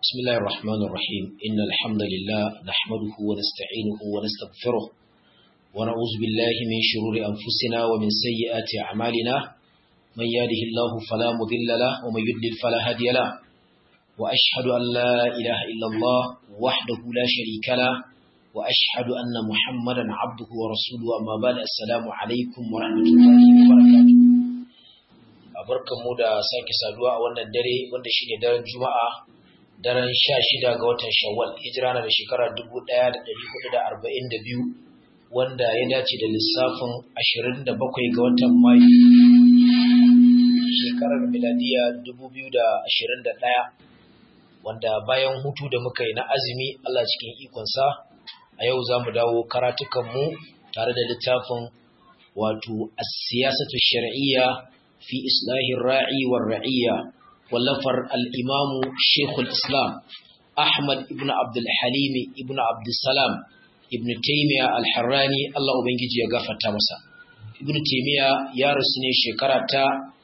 بسم الله الرحمن الرحيم إن الحمد لله نحمده ونستعينه ونستغفره ونعوذ بالله من شرور أنفسنا ومن سيئات أعمالنا من يهده الله فلا مضل له ومن يضلل فلا هادي له وأشهد أن لا إله إلا الله وحده لا شريك له وأشهد أن محمدا عبده ورسوله أما بعد السلام عليكم ورحمة الله وبركاته barkanmu da sake saduwa a wannan dare wanda shine daren juma'a daren sha shida ga watan shawwal hijira na da shekara dubu ɗaya da ɗari hudu da arba'in da biyu wanda ya dace da lissafin ashirin da bakwai ga watan mayu shekarar miladiya dubu biyu da ashirin da ɗaya wanda bayan hutu da muka yi na azumi allah cikin ikonsa a yau za mu dawo karatukanmu tare da littafin wato as-siyasatu shar'iyya fi islahin ra'i war ra'iyya wallafar al'imamu Shekul Islam Ahmad ibn Abdulhalim ibn Abdulsalam ibn Taimiyya al-Harrani Allah Ubangiji ya gafarta masa. Ibn Taimiyya ya rasu ne shekara ta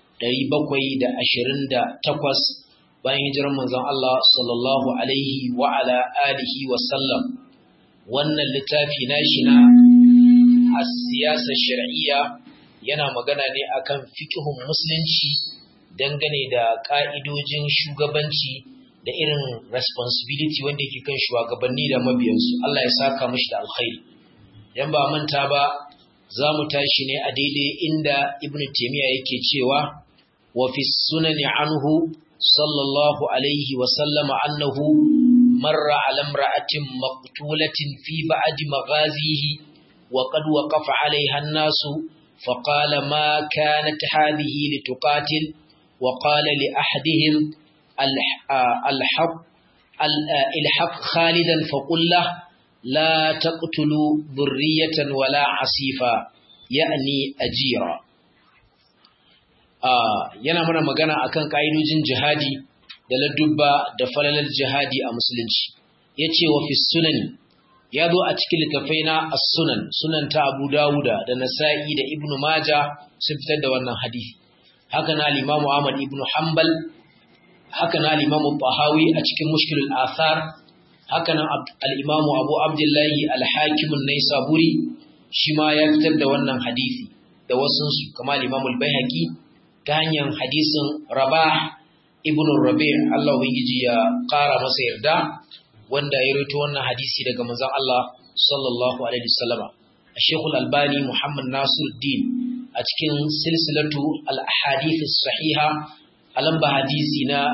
728 bayan hijirar manzon Allah sallallahu Alaihi wa ala alihi wa sallam. Wannan littafi na shi na a siyasar shari'iyya yana magana ne akan fikihun musulunci dangane da ƙa'idojin shugabanci da irin responsibility wanda yake kan shugabanni da mabiyansu Allah ya saka mashi da alkhairi yan ba manta ba za mu tashi ne a daidai inda ibn taimiyya yake cewa wa fi sunani anhu sallallahu alaihi wa sallama annahu marra ala imra'atin maqtulatin fi ba'di maghazihi wa qad waqafa alaiha an-nasu فقال ما كانت هذه لتقاتل وقال لأحدهم الحق الحق خالدا فقل له لا تقتلوا ذرية ولا عصيفا يعني أجيرا yana mana magana akan ka'idojin jihadi da ladubba da falalar jihadi a musulunci yace wa fi sunani ya zo a cikin littafai na as-sunan sunan ta Abu Dawuda da Nasa'i da Ibn Majah sun fitar da wannan hadisi haka na al-Imam Ahmad ibn Hanbal haka na al-Imam Tahawi a cikin Mushkil al-Athar haka nan al-Imam Abu Abdullah al-Hakim an-Naisaburi shi ma ya fitar da wannan hadisi da wasun su kamar al-Imam al-Baihaqi ta hanyar hadisin Rabah ibn Rabi' Allah ubangiji ya ƙara masa yarda wanda ya rito wannan hadisi daga manzon Allah sallallahu alaihi wasallama Sheikhul Albani Muhammad Nasiruddin a cikin silsilatu al-ahadith as-sahiha a lamba hadisi na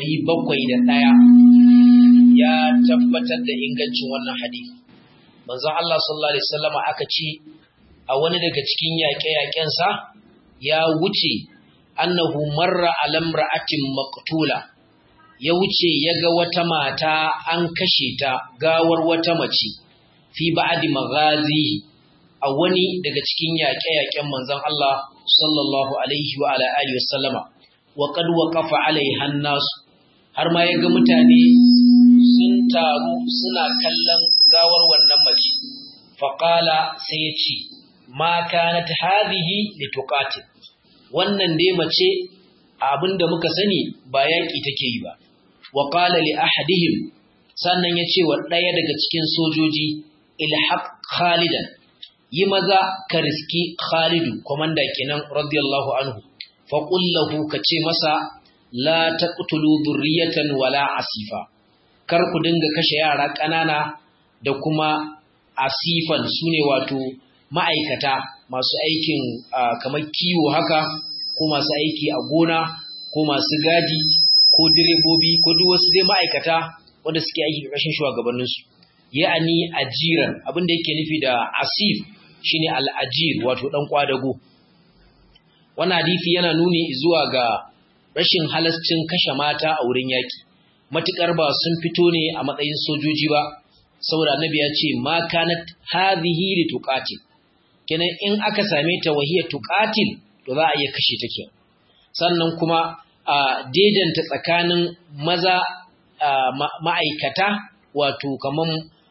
701 ya tabbatar da ingancin wannan hadisi manzon Allah sallallahu alaihi wasallama aka ce a wani daga cikin yaƙe-yaƙen sa ya wuce annahu marra alamra'atin maqtula ya wuce ya ga wata mata an kashe ta gawar wata mace fi ba'di maghazi a wani daga cikin yaƙe-yaƙen manzon Allah sallallahu alaihi wa ala alihi wasallama wa qad waqafa alaiha nas har ma ya ga mutane sun taru suna kallon gawar wannan mace fa qala sai ya ce ma kanat hadhihi lituqatil wannan dai mace abinda muka sani ba yaƙi take yi ba wa qala li ahadihim sannan yace wa daya daga cikin sojoji ilhaq khalidan yi maza ka riski khalidu komanda kenan radiyallahu anhu fa qul lahu kace masa la taqtulu dhurriyatan wala asifa kar ku dinga kashe yara kanana da kuma asifan sune wato ma'aikata masu aikin kamar kiwo haka ko masu aiki a gona ko masu gadi ko direbobi ko duk wasu dai ma'aikata wanda suke aiki ƙarƙashin shugabanninsu ya'ani ajiran abin da yake nufi da asif shine al'ajir wato dan kwadago wannan hadisi yana nuni zuwa ga rashin halascin kashe mata a wurin yaki matukar ba sun fito ne a matsayin sojoji ba saboda annabi ya ce ma kanat hadhihi li tuqatil kenan in aka same ta wahiya tuqatil to za a iya kashe take sannan kuma a daidaita tsakanin maza ma'aikata wato kaman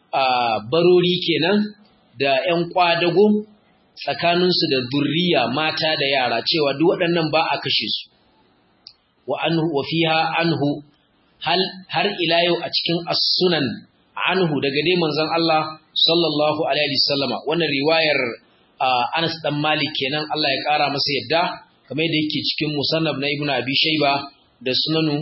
barori kenan da 'yan kwadago tsakaninsu da zurriya mata da yara cewa duk waɗannan ba a kashe su wa anhu wa fiha anhu hal har ila yau a cikin as-sunan anhu daga dai manzon Allah sallallahu alaihi wasallama wannan riwayar Anas dan Malik kenan Allah ya kara masa yadda kamar yadda yake cikin musannaf na Ibn Abi Shayba da sunanu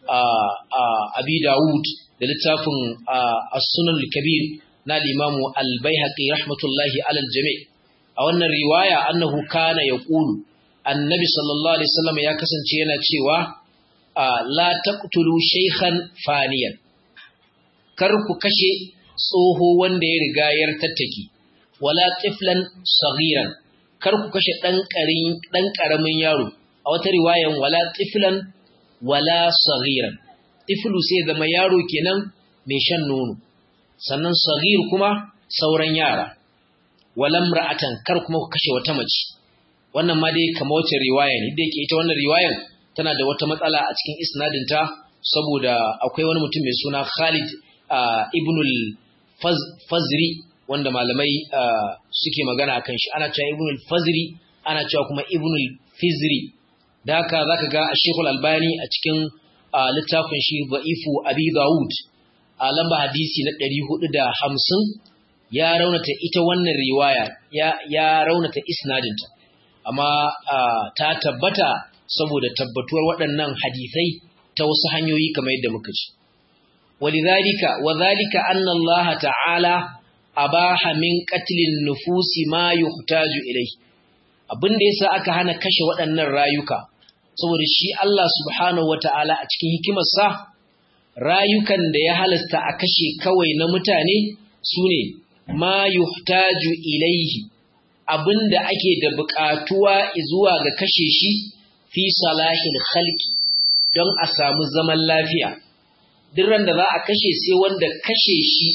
Abi Dawud da littafin As-Sunan al-Kabir na al-Imam Al-Baihaqi rahmatullahi alal jami' a wannan riwaya annahu kana yaqulu annabi sallallahu alaihi wasallam ya kasance yana cewa la taqtulu shaykhan faniyan kar ku kashe tsoho wanda ya riga yar tattaki wala tiflan saghiran kar ku kashe dan karin dan karamin yaro a wata riwayan wala tiflan wala saghiran tiflu sai zama yaro kenan mai shan nono sannan saghir kuma sauran yara walam ra'atan kar kuma ku kashe wata mace wannan ma dai kamar wacce riwaya ne da yake ita wannan riwayar tana da wata matsala a cikin isnadinta saboda akwai wani mutum mai suna Khalid ibnul Fazri wanda malamai suke magana akan shi ana cewa ibnul Fazri ana cewa kuma ibnul Fizri da haka zaka ga Sheikh Al-Albani a cikin littafin shi Dha'ifu Abi Dawud a lamba hadisi na 450 ya raunata ita wannan riwaya ya ya raunata isnadinta amma ta tabbata saboda tabbatuwar waɗannan hadisai ta wasu hanyoyi kamar yadda muka ci walidhalika wadhalika anna Allah ta'ala abaha min qatlin nufusi ma yuhtaju ilayhi abinda yasa aka hana kashe waɗannan rayuka saboda shi Allah subhanahu wata'ala a cikin hikimarsa rayukan da ya halasta a kashe kawai na mutane sune ma yuhtaju ilayhi abinda ake da buƙatuwa zuwa ga kashe shi fi salahil khalqi don a samu zaman lafiya duk ran da za a kashe sai wanda kashe shi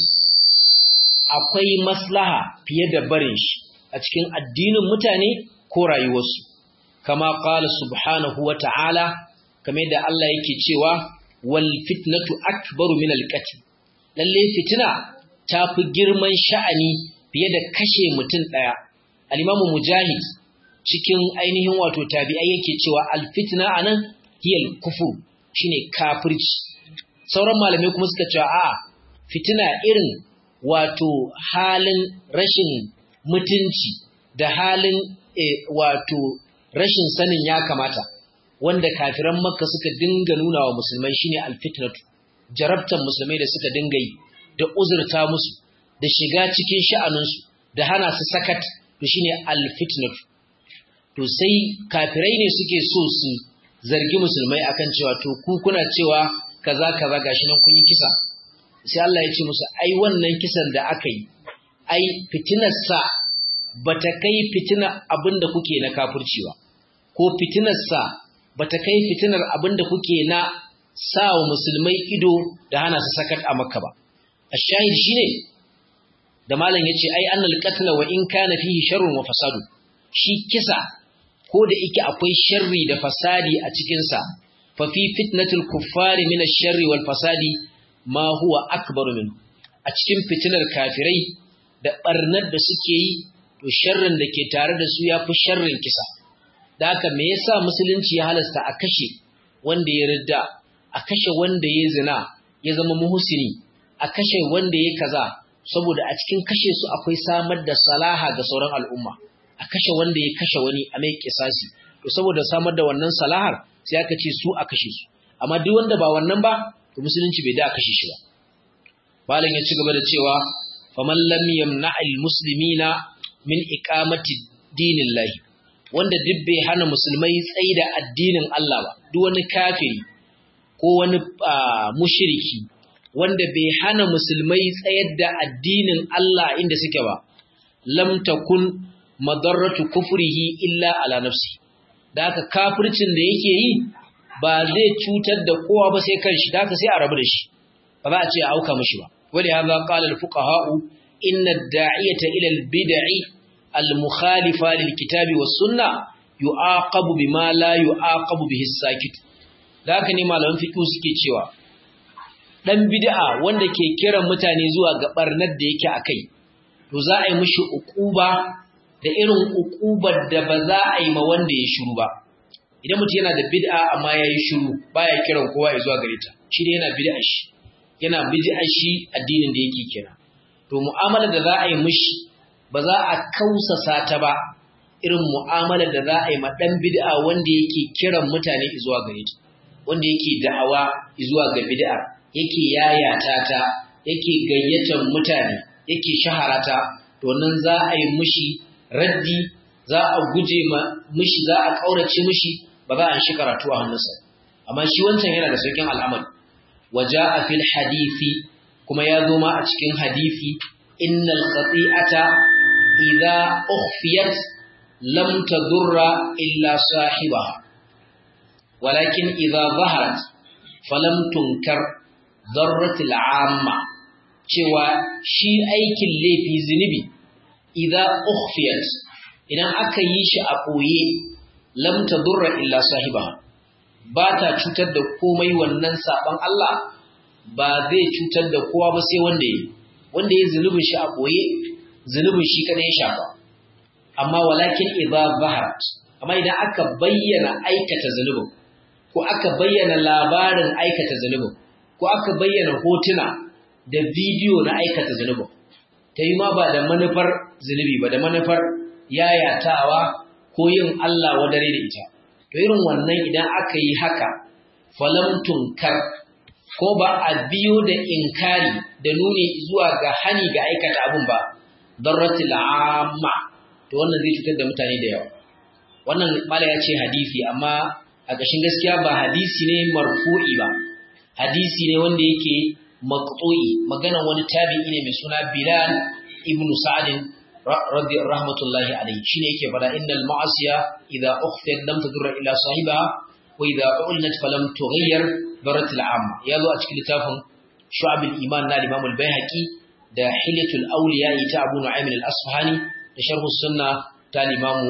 akwai maslaha fiye da barin shi a cikin addinin mutane ko rayuwarsu kama qala subhanahu wa ta'ala kamar da Allah yake cewa wal fitnatu akbaru min al qatl lalle fitina tafi girman sha'ani fiye da kashe mutum daya al-imamu mujahid cikin ainihin wato tabi'ai yake cewa al-fitna anan hiyal kufur shine kafirci sauran malamai kuma suka cewa a fitina irin wato halin rashin mutunci da halin wato rashin sanin ya kamata wanda kafiran makka suka dinga nuna wa musulmai shine al-fitnatu jarabtan musulmai da suka dinga yi da uzurta musu da shiga cikin sha'aninsu da hana su sakat to shine al-fitnatu to sai kafirai ne suke so su zargi musulmai akan cewa to ku kuna cewa kaza kaza gashi nan kun yi kisa sai Allah ya ce musu ai wannan kisan da aka yi ai fitinar sa bata kai fitinar abinda kuke na kafirci ba ko fitinar sa bata kai fitinar abinda kuke na sawa musulmai ido da hana su sakat a makka ba ashahid shine da malam yace ai annal qatla wa in kana fihi sharrun wa fasadu shi kisa ko da yake akwai sharri da fasadi a cikinsa fa fi fitnatul kuffari min ash-sharri wal fasadi ma huwa akbaru min a cikin fitinar kafirai da barnar da suke yi to sharrin da ke tare da su yafi sharrin kisa da haka me yasa musulunci ya halasta a kashe wanda ya ridda a kashe wanda ya zina ya zama muhsini a kashe wanda ya kaza saboda a cikin kashe su akwai samar da salaha ga sauran al'umma a kashe wanda ya kashe wani a mai kisasi to saboda samar da wannan salahar sai aka ce su a kashe su amma duk wanda ba wannan ba to musulunci bai da a kashe shi ba malam ya ci gaba da cewa faman lam yamna'il muslimina min iqamati dinillahi wanda duk bai hana musulmai tsaida addinin Allah ba duk wani kafiri ko wani mushriki wanda bai hana musulmai tsayar da addinin Allah inda suke ba lam takun madarratu kufrihi illa ala nafsi da haka kafircin da yake yi ba zai cutar da kowa ba sai kanshi da haka sai a rabu da shi ba za a ce a auka mishi ba wali hadha qala al fuqaha'u inna ad-da'iyata ila al-bid'i al-mukhalifa lil kitabi was sunnah yu'aqabu bima la yu'aqabu bihi as-sakit da haka ne malaman fiqh suke cewa dan bid'a wanda ke kiran mutane zuwa ga barnar da yake akai to za a yi mishi uquba da irin ukubar da ba za a yi ma wanda ya shiru ba idan mutum yana da bid'a amma yayi shiru baya kiran kowa ya zuwa gare ta shi ne yana bid'a shi yana bid'a shi addinin da yake kira to mu'amalar da za a yi mishi ba za a kausasa ta ba irin mu'amalar da za a yi ma dan bid'a wanda yake kiran mutane zuwa gare ta wanda yake da'awa zuwa ga bid'a yake yayata ta yake gayyatar mutane yake shaharata to nan za a yi mishi raddi za a guje ma mishi za a kaurace mishi ba za a shi karatu a hannunsa amma shi wancan yana da saukin al'amari waja'a fil hadisi kuma ya zo ma a cikin hadisi innal qati'ata idza ukhfiyat lam tadurra illa sahibaha walakin idza zaharat falam tunkar darratil amma cewa shi aikin laifi zunubi idza ukhfiyat idan aka yi shi a ɓoye lam tadurra illa sahibaha ba ta cutar da komai wannan saban Allah ba zai cutar da kowa ba sai wanda yi wanda ya zunubin shi a ɓoye zunubin shi kada ya shafa amma walakin idza zaharat amma idan aka bayyana aikata zunubin ko aka bayyana labarin aikata zunubin ko aka bayyana hotuna da bidiyo na aikata zunubin ta yi ma ba da manufar zunubi ba da manufar yayatawa ko yin Allah wadare da ita to irin wannan idan aka yi haka falam tunkar ko ba a biyo da inkari da nuni zuwa ga hani ga aikata abun ba darratil amma to wannan zai cutar da mutane da yawa wannan mala ya ce hadisi amma a ƙashin gaskiya ba hadisi ne marfu'i ba hadisi ne wanda yake maqtu'i maganar wani tabi'i ne mai suna Bilal ibn Sa'd رضي رحمة الله عليه شنو yake fada innal ma'asiya idza ukhfiyat lam tadurra ila sahibiha wa idza ulinat falam tughayyir darat al'amma yazo a cikin littafin shu'ab al-iman na Imam al-Baihaqi da hilyatul awliya ta Abu Nu'aym al-Asfahani da sharh sunna ta Imam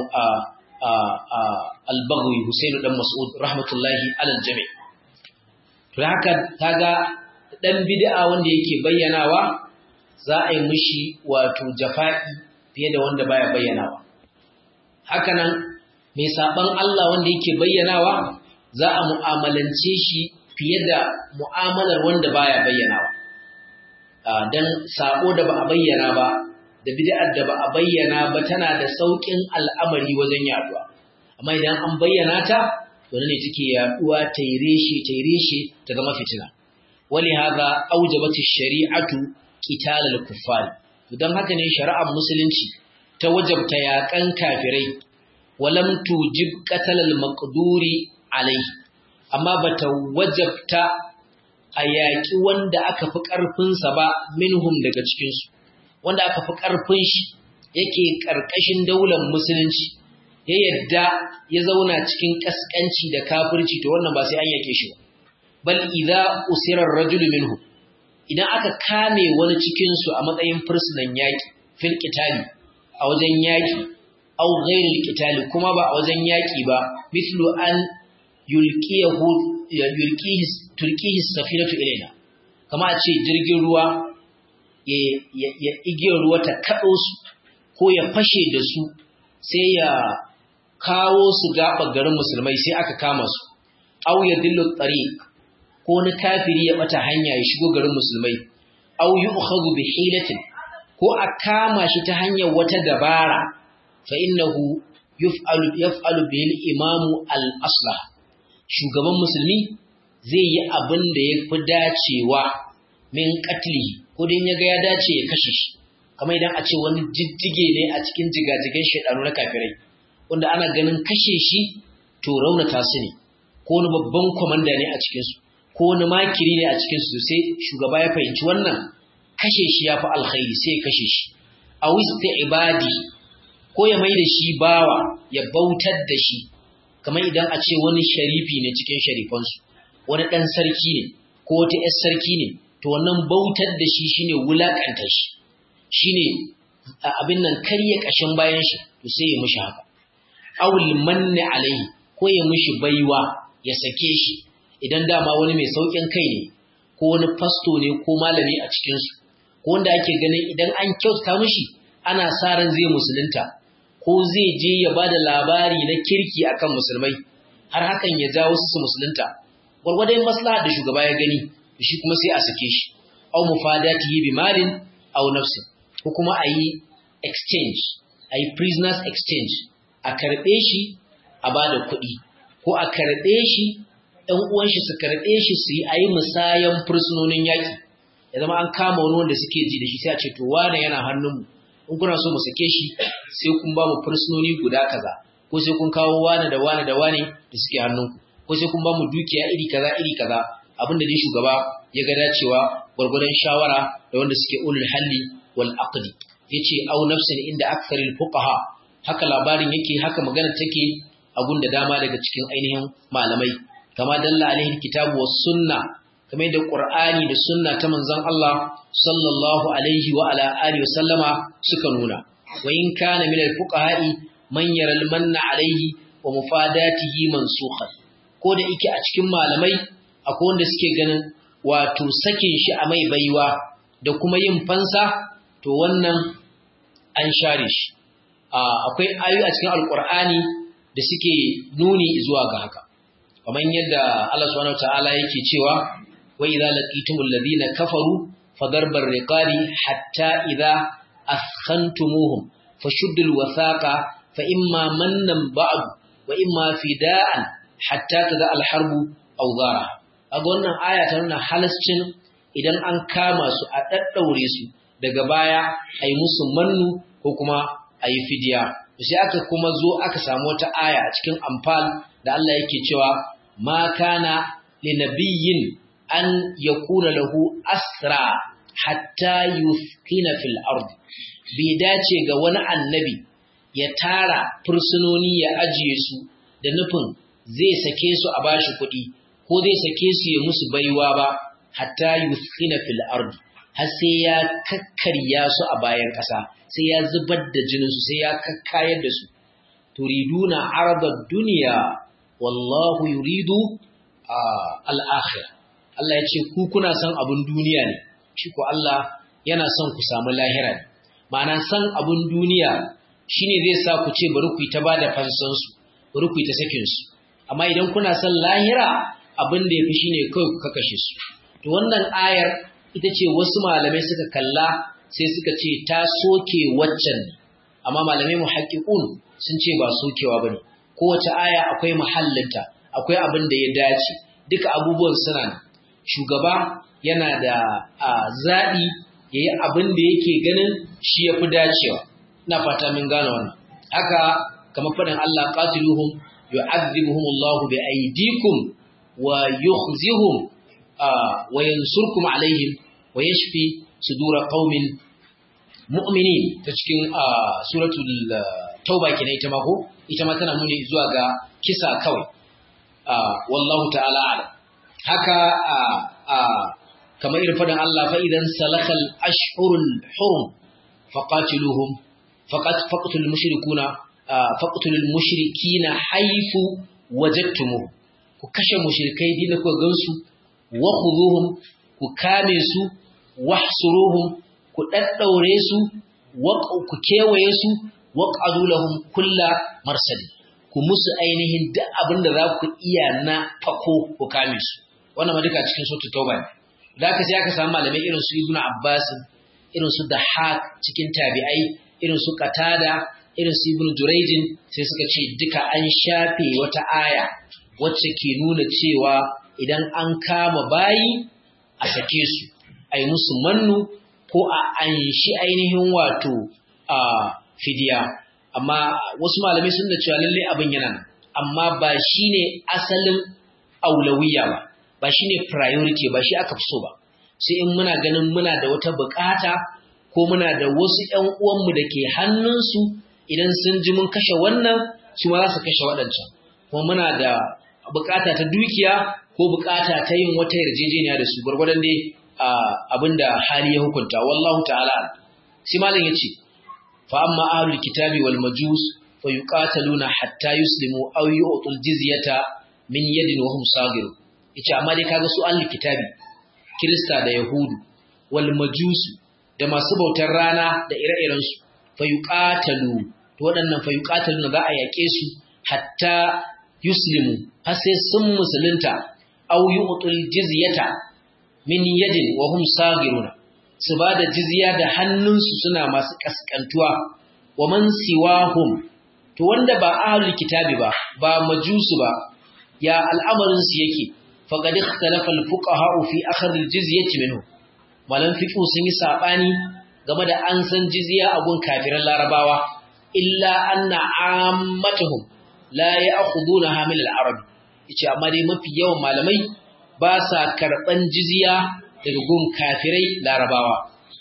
al-Baghawi Husayn dan Mas'ud rahmatullahi ala al-jami' to haka kaga dan bid'a wanda yake bayyanawa za a yi mishi wato jafa'i fiye da wanda baya bayyanawa hakanan mai saban Allah wanda yake bayyanawa za a mu'amalance shi fiye da mu'amalar wanda baya bayyanawa dan sabo da ba a bayyana ba da bid'ar da ba a bayyana ba tana da saukin al'amari wajen yaduwa amma idan an bayyana ta to ne take yaduwa ta reshe ta reshe ta zama fitina wali hadha awjabat ash-shari'atu qital al-kuffar don haka ne shari'ar musulunci ta wajabta yaƙan kafirai walam tujib qatl al-maqduri alayhi amma bata wajabta a yaƙi wanda aka fi ƙarfinsa ba minhum daga cikinsu wanda aka fi ƙarfin shi yake ƙarƙashin daular musulunci ya yadda ya zauna cikin ƙasƙanci da kafirci to wannan ba sai an yake shi ba bal idza usira ar-rajulu minhu idan aka kame wani cikin su a matsayin fursunan yaki fil qitali a wajen yaki aw ghairil qitali kuma ba a wajen yaki ba mithlu an yulqiyahu yulqihi tulqihi safinatu ilaina kama a ce jirgin ruwa ya igiyar ruwa ta kaɗo su ko ya fashe da su sai ya kawo su gaba garin musulmai sai aka kama su aw ya dillu tariq ko wani kafiri ya bata hanya ya shigo garin musulmai aw yu'khadhu bi hilatin ko a kama shi ta hanyar wata dabara fa innahu yuf'alu yaf'alu bil imamu al aslah shugaban musulmi zai yi abin da ya fi dacewa min qatlihi ko dan yaga ya dace ya kashe shi kamar idan a ce wani jijjige ne a cikin jigajigan shedanu na kafirai wanda ana ganin kashe shi to raunata su ne ko wani babban kwamanda ne a cikinsu ko wani makiri ne a cikinsu sai shugaba ya fahimci wannan kashe shi ya fi alkhairi sai ya kashe shi a wista ibadi ko ya mai da shi bawa ya bautar da shi kamar idan a ce wani sharifi ne cikin sharifansu wani ɗan sarki ne ko wata ‘yar sarki ne to wannan bautar da shi shine wulaƙanta shi shine abin nan karya ƙashin bayan shi to sai ya mishi haka awul manne alaihi ko ya mishi baiwa ya sake shi idan dama wani mai saukin kai ne ko wani fasto ne ko malami a cikinsu ko wanda ake ganin idan an kyauta mishi ana sa ran zai musulunta ko zai je ya ba da labari na kirki akan musulmai har hakan ya jawo su su musulunta gwargwadon maslaha da shugaba ya gani shi kuma sai a sake shi aw mufadatihi bi malin aw nafsin ko kuma a yi exchange a yi prisoners exchange a karɓe shi a ba da kuɗi ko a karɓe shi ɗan uwan shi su karɓe shi su yi a yi musayan fursunonin yaƙi ya zama an kama wani wanda suke ji da shi sai a ce to wane yana hannunmu in kuna so mu sake shi sai kun ba mu fursunoni guda kaza ko sai kun kawo wane da wane da wane da suke hannunku ko sai kun ba mu dukiya iri kaza iri kaza abinda dai shugaba ya ga dacewa gwargwadon shawara da wanda suke ulul halli wal aqdi yace au nafsin inda aktharil fuqaha haka labarin yake haka magana take a gunda dama daga cikin ainihin malamai kama dalla alaihi kitabu was sunna kamar yadda qur'ani da sunna ta manzon Allah sallallahu alaihi wa ala alihi wasallama suka nuna wa in kana min al fuqaha'i man yara al manna alaihi wa mufadatihi mansukhan ko da yake a cikin malamai akwai wanda suke ganin wato sakin shi a mai baiwa da kuma yin fansa to wannan an share shi akwai ayoyi a cikin alkur'ani da suke nuni zuwa ga haka kamar yadda Allah subhanahu wataala yake cewa wa idza laqitumul ladina kafaru fadarbar riqari hatta idza askhantumuhum fashuddul wathaqa fa imma mannan ba'd wa imma fida'an hatta tada al-harbu aw dhara aga wannan aya ta nuna halascin idan an kama su a daddaure su daga baya ai musu mannu ko kuma ayi fidiya sai aka kuma zo aka samu wata aya a cikin amfal da Allah yake cewa ma kana linabiyyin an yakuna lahu asra hatta yuskina fil ard bai dace ga wani annabi ya tara fursunoni ya ajiye su da nufin zai sake su a bashi kuɗi ko zai sake su ya musu baiwa ba hatta yuskina fil ard har sai ya kakkarya su a bayan ƙasa sai ya zubar da jininsu sai ya kakkayar da su turiduna aradar duniya wallahu yuridu al'akhir Allah ya ce ku kuna son abin duniya ne shi ko Allah yana son ku samu lahira ne ma'ana son abin duniya shine zai sa ku ce bari ku yi ta bada fansansu bari ku yi ta sakin su amma idan kuna son lahira abin da ya fi shine kawai ku kakashe su to wannan ayar ita ce wasu malamai suka kalla sai suka ce ta soke waccan ne amma malamai muhaqqiqun sun ce ba sokewa bane kowace aya akwai mahallinta akwai abin da ya dace duka abubuwan suna ne shugaba yana da zaɓi ya yi abin da yake ganin shi ya fi dacewa ina fata min gane wannan haka kamar faɗin Allah qatiluhum yu'adhibuhum Allahu bi aydikum wa yukhzihum wa yansurkum alaihim wa yashfi sudura qaumin mu'minin ta cikin suratul tauba kenan ita ma ko ita ma tana nuni zuwa ga kisa kawai wallahu ta'ala ala haka kamar irin faɗin Allah fa idan salakal ashhurul hurum faqatiluhum faqat faqtul mushrikuna faqtul mushrikina haythu wajadtumuh ku kashe mushrikai din ku gansu wa khuduhum ku kame su wahsuruhum ku daddaure su ku kewaye su waqadu lahum kulla marsali ku musu ainihin duk abin da za ku iya na fako ku kame su wannan ma duka cikin sautu tauba ne da aka sai aka samu malamai irin su ibnu abbas irin su dahak cikin tabi'ai irin su qatada irin su ibnu jurayjin sai suka ce duka an shafe wata aya wacce ke nuna cewa idan an kama bayi a sake su ai musu mannu ko a anshi ainihin wato a fidiya amma wasu malamai sun da cewa lalle abin yana nan amma ba shine asalin aulawiya ba ba shine priority ba shi aka fi so ba sai in muna ganin muna da wata bukata ko muna da wasu ƴan uwanmu da ke hannunsu idan sun ji mun kashe wannan su ma za su kashe waɗancan kuma muna da bukata ta dukiya ko bukata ta yin wata yarjejeniya da su gwargwadon dai abinda hali ya hukunta wallahu ta'ala sai malam yace fa amma ahlul kitabi wal majus fa yuqataluna hatta yuslimu aw yu'tul jizyata min yadin wa hum sagir yace amma dai kaga su ahlul kitabi kirista da yahudu wal majus da masu bautar rana da ire-iren su fa yuqatalu to waɗannan fa yuqataluna za a yake su hatta yuslimu har sai sun musulunta aw yu'tul jizyata min yadin wa hum sagiruna su ba da jizya da hannunsu suna masu kaskantuwa wa man siwahum to wanda ba ahlul kitabi ba ba majusu ba ya al'amarin su yake faqad ikhtalafa al-fuqaha fi akhd al-jizyati minhu malan fiqh sun yi sabani game da an san jizya a gun kafiran larabawa illa anna ammatuhum la ya'khudunaha min al-arab yace amma dai mafi yawan malamai ba sa karban jizya daga gun kafirai larabawa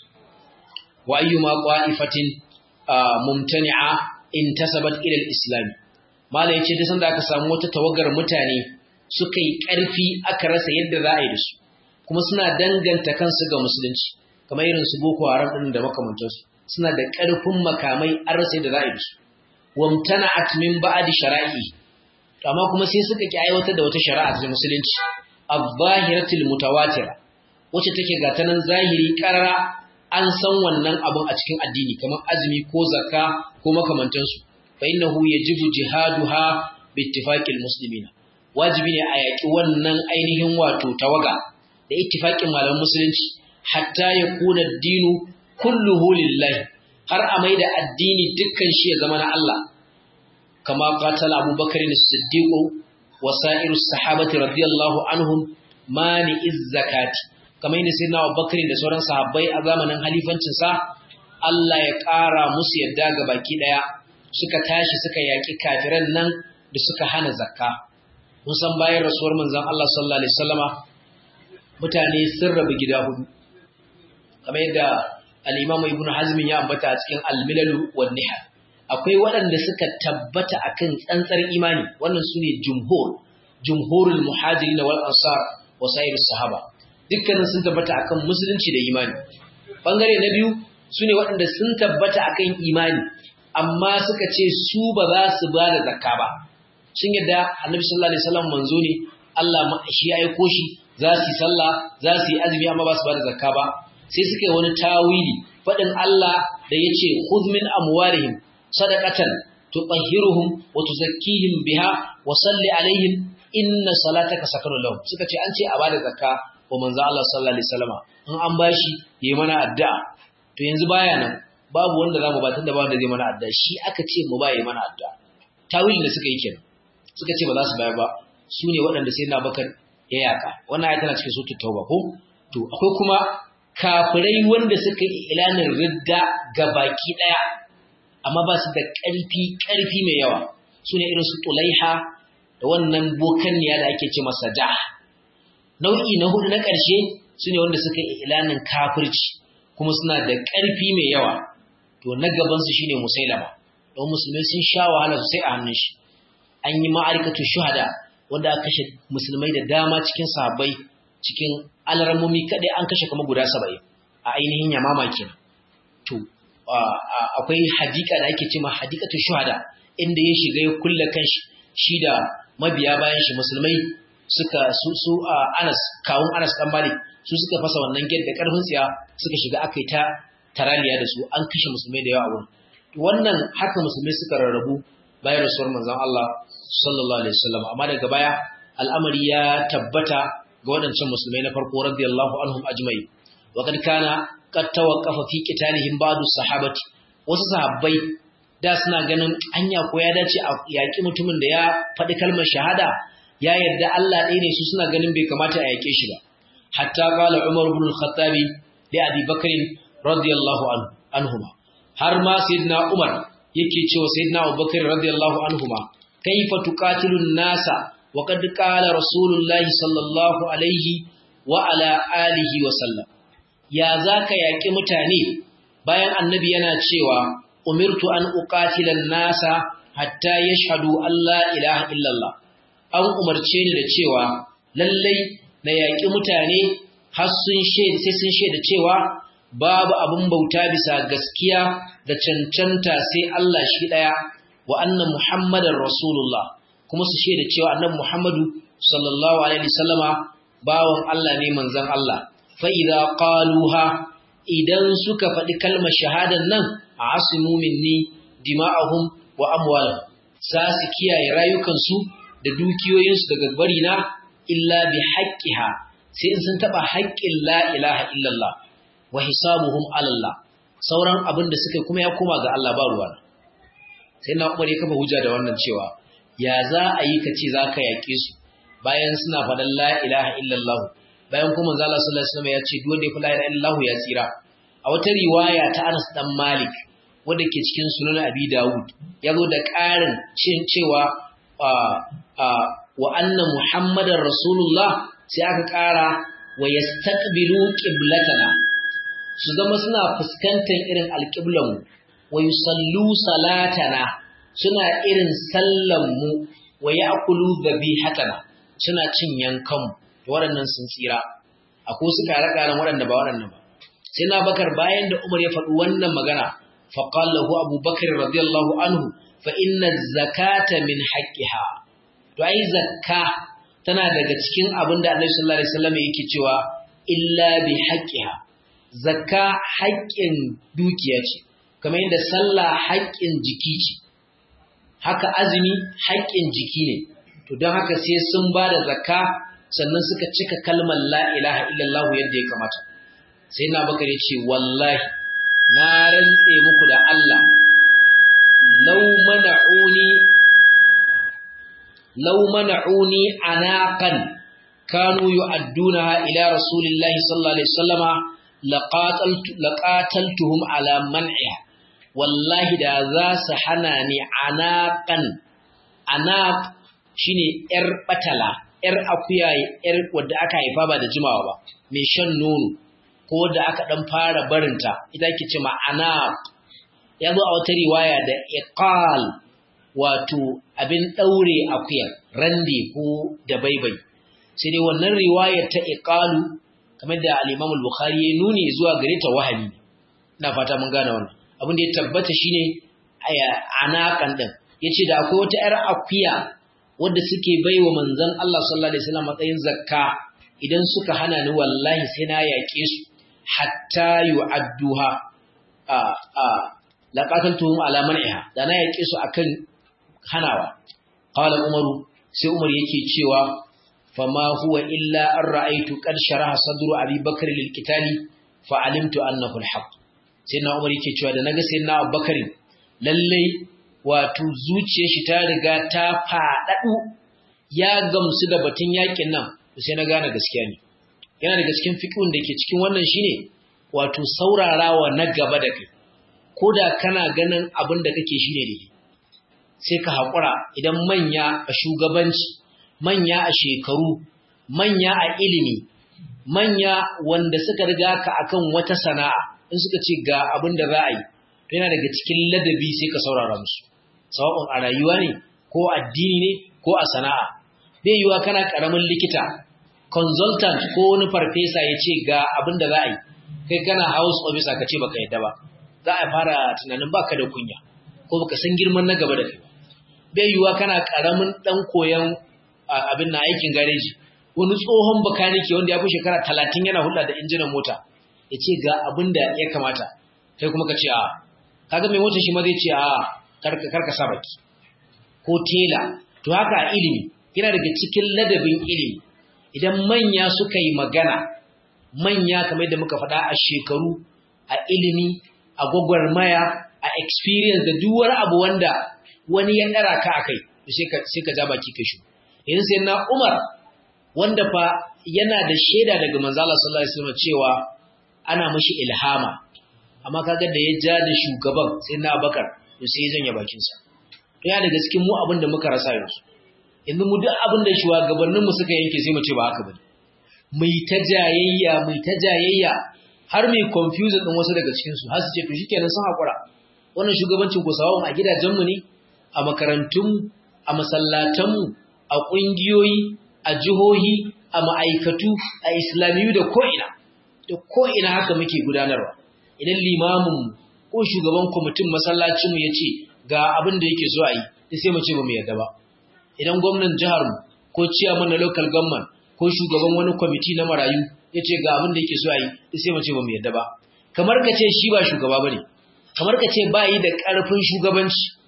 wa ayyuma qa'ifatin mumtani'a intasabat ila al-islam mala yace da sanda aka samu wata tawagar mutane suka yi ƙarfi aka rasa yadda za a yi da su kuma suna danganta kansu ga musulunci kamar irin su boko haram din da makamantansu suna da ƙarfin makamai an rasa yadda za a yi da su wamtana'at min ba'di shara'i amma kuma sai suka ki aiwatar da wata shari'a ta musulunci az-zahiratul mutawatira wacce take ga ta nan zahiri karara an san wannan abun a cikin addini kamar azumi ko zakka ko makamantansu fa innahu yajibu jihaduha bi ittifaqil muslimina wajibi ne a yaki wannan ainihin wato tawaga da ittifaqin malaman musulunci hatta yakuna ad-dinu kulluhu lillahi har a maida addini dukkan shi ya zama na Allah kama qatala abubakar as-siddiq wa sa'irus sahabati radiyallahu anhum mani iz-zakati kamar yadda sai na Abubakar da sauran sahabbai a zamanin halifancinsa Allah ya ƙara musu yadda ga baki ɗaya suka tashi suka yaƙi kafiran nan da suka hana zakka mun san bayan rasuwar manzon Allah sallallahu alaihi wasallama mutane sun rabu gida hudu kamar yadda al-Imam Ibn Hazm ya ambata a cikin Al-Milal wan Nihal akwai waɗanda suka tabbata akan tsantsar imani wannan sune jumhur jumhurul muhajirin wal ansar wa sairus sahaba dukkanin sun tabbata akan musulunci da imani bangare na biyu sune waɗanda sun tabbata akan imani amma suka ce su ba za su ba da zakka ba sun yadda annabi sallallahu alaihi wasallam manzo ne Allah shi ya aiko shi za su yi sallah za su yi azumi amma ba su ba da zakka ba sai suka yi wani tawili faɗin Allah da ya ce khudh min amwalihim sadaqatan tutahhiruhum wa tuzakkihim biha wa salli alaihim inna salataka sakanun lahum suka ce an ce a bada zakka wa manzo Allah sallallahu alaihi wasallama in an bashi yayi mana addu'a to yanzu baya nan babu wanda zamu ba tunda ba wanda zai mana addu'a shi aka ce mu ba yayi mana addu'a tawilin da suka yi kenan suka ce ba za su bayar ba su ne waɗanda sai na bakar ya yaka wannan ayat tana cikin suratul tauba ko to akwai kuma kafirai wanda suka yi ilanin ridda ga baki daya amma ba su da ƙarfi ƙarfi mai yawa su ne irin su tulaiha da wannan bokanniya da ake ce masa da nau'i na hudu na ƙarshe su ne wanda suka yi ilanin kafirci kuma suna da ƙarfi mai yawa to na gabansu shine musailama don musulmai sun sha wahala sosai a hannun shi an yi ma'arikatu shuhada wanda aka kashe musulmai da dama cikin sahabbai cikin alarmomi kaɗai an kashe kama guda saba'in a ainihin yamama kenan to akwai hadika da ake ce ma hadikatu shuhada inda ya shiga ya kulle kanshi shi da mabiya bayan shi musulmai suka su su Anas kawun Anas dan Malik su suka fasa wannan gate da karfin tsiya suka shiga akai ta taraliya da su an kashe musulmai da yawa a wurin wannan haka musulmai suka rarrabu bayan rasuwar manzon Allah sallallahu alaihi wasallam amma daga baya al'amari ya tabbata ga waɗancan musulmai na farko radiyallahu anhum ajma'in wa kad kana qad tawaqqafa fi qitalihim ba'du sahabati wasu sahabbai da suna ganin anya ko ya dace a yaki mutumin da ya faɗi kalmar shahada ya yarda Allah ɗaya ne su suna ganin bai kamata a yake shi ba hatta qala Umar ibn al-Khattab li Abi Bakr radiyallahu anhuma har ma sayyidina Umar yake cewa sayyidina Abu Bakr radiyallahu anhuma kaifa tuqatilun nasa wa qad qala rasulullahi sallallahu alaihi wa ala alihi wa sallam ya zaka yaki mutane bayan annabi yana cewa umirtu an uqatilan nasa hatta yashhadu an la ilaha illallah an umarce ni da cewa lallai na yaƙi mutane har sun shaida sai sun shaida cewa babu abin bauta bisa gaskiya da cancanta sai Allah shi ɗaya wa anna Muhammadar Rasulullah kuma su shaida cewa annabi Muhammadu sallallahu alaihi wasallama bawan Allah ne manzon Allah fa idza qaluha idan suka faɗi kalmar shahadan nan a asimu minni dima'ahum wa amwalahum za su kiyaye rayukansu da dukiyoyinsu daga bari na illa bi haqqiha sai in sun taba haƙƙin la ilaha illallah wa hisabuhum ala Allah sauran abin da suka kuma ya koma ga Allah ba ruwa sai na Umar ya kafa hujja da wannan cewa ya za a yi kace zaka yaƙe su bayan suna faɗan la ilaha illallah bayan kuma manzo Allah sallallahu alaihi wasallam ya ce duk wanda ya fi la ilaha illallah ya tsira a wata riwaya ta Anas dan Malik wanda ke cikin sunan Abi Dawud ya zo da ƙarin cin cewa wa anna Muhammadar Rasulullah sai aka ƙara wa yastaqbilu qiblatana su zama suna fuskantar irin alƙiblanmu wa yusallu salatana suna irin sallanmu wa ya'kulu dhabihatana suna cin yankanmu waɗannan sun tsira akwai su kare-karen waɗanda ba waɗannan ba sai na bakar bayan da umar ya faɗi wannan magana faƙal lahu abu bakar radiyallahu anhu fa inna zakata min haqqiha to ai zakka tana daga cikin abin da annabi sallallahu alaihi wasallam yake cewa illa bi haqqiha zakka haƙƙin dukiya ce kamar yadda sallah haƙƙin jiki ce haka azumi haƙƙin jiki ne to don haka sai sun ba da zakka sannan suka cika kalmar la ilaha illallah yadda ya kamata sai na bakar ya ce wallahi na rantse muku da Allah law mana'uni law mana'uni anaqan kanu yu'addunaha ila rasulillahi sallallahu alaihi wasallama laqataltu laqataltuhum ala man'iha wallahi da za su hana ni anaqan anaq shine yar batala ‘yar akuya ‘yar wadda aka haifa ba da jimawa ba, mai shan nono, ko wadda aka ɗan fara barinta, ita ke ce ma'ana ya zo a wata riwaya da iqal wato abin ɗaure akuya, rande ko da baibai. Sai dai wannan riwayar ta iqalu, kamar da al'imam al-Bukhari ya nuni zuwa gare ta wahali. Ina fata mun gane wannan. Abin da ya tabbata shine anakan ɗin. Ya ce da akwai wata ‘yar akuya wadda suke bai wa manzon Allah sallallahu Alaihi wasallam matsayin zakka idan suka hana ni wallahi sai na yaƙe su hatta yu'adduha a a laqatantuhum ala man'iha da na yaƙe su akan hanawa qala umaru sai umar yake cewa fama huwa illa an ra'aytu qad sharaha sadru abi bakr lil qitali fa alimtu annahu al haqq sai na umar yake cewa da naga sai na abubakar lalle wato zuciyar shi ta riga ta faɗaɗu ya gamsu da batun yakin nan sai na gane gaskiya ne yana daga cikin fiqhun da ke cikin wannan shine wato saurarawa na gaba da kai koda kana ganin abin da kake shine ne sai ka haƙura idan manya a shugabanci manya a shekaru manya a ilimi manya wanda suka riga ka akan wata sana'a in suka ce ga abin da za a yi yana daga cikin ladabi sai ka saurara musu sawa'un a rayuwa ne ko addini ne ko a sana'a bai yiwa kana karamin likita consultant ko wani farfesa ya ce ga abin da za a yi kai kana house officer ka ce baka yadda ba za a fara tunanin baka da kunya ko baka san girman na gaba da kai bai yiwa kana karamin dan koyon abin na aikin gareji wani tsohon bakanike wanda ya fi shekara talatin yana hulɗa da injinan mota ya ce ga abin da ya kamata kai kuma ka ce a kaga mai mota shi ma zai ce a karka sa baki ko tela to haka a ilimi yana daga cikin ladabin ilimi idan manya suka yi magana manya kamar yadda muka faɗa a shekaru a ilimi a gwagwarmaya a experience da duk wani abu wanda wani ya ɗara ka a kai sai ka ja baki ka shi yanzu sai na umar wanda fa yana da shaida daga manzala sallallahu alaihi wasallam cewa ana mashi ilhama amma kaga da ya ja da shugaban sai na bakar to sai ya janye bakinsa to ya daga cikin mu abin da muka rasa yanzu yanzu mu duk abin da shugabannin mu suka yanke sai mu ce ba haka bane mai ta jayayya mai ta jayayya har mai confusion din wasu daga cikin su har su ce to shikenan sun hakura wannan shugabancin ko sawun a gidajen mu ne a makarantun a masallatan mu a kungiyoyi a jihohi a ma'aikatu a islamiyu da ko'ina da ko'ina haka muke gudanarwa idan limamin ko shugaban kwamitin masallacinmu ya ce ga abin da yake so a yi sai mu ce ba mu yarda ba idan gwamnan jiharmu ko ciyaman na local government ko shugaban wani kwamiti na marayu ya ce ga abin da yake so a yi sai mu ce ba mu yarda ba kamar ka ce shi ba shugaba ba ne kamar ka ce ba yi da ƙarfin shugabanci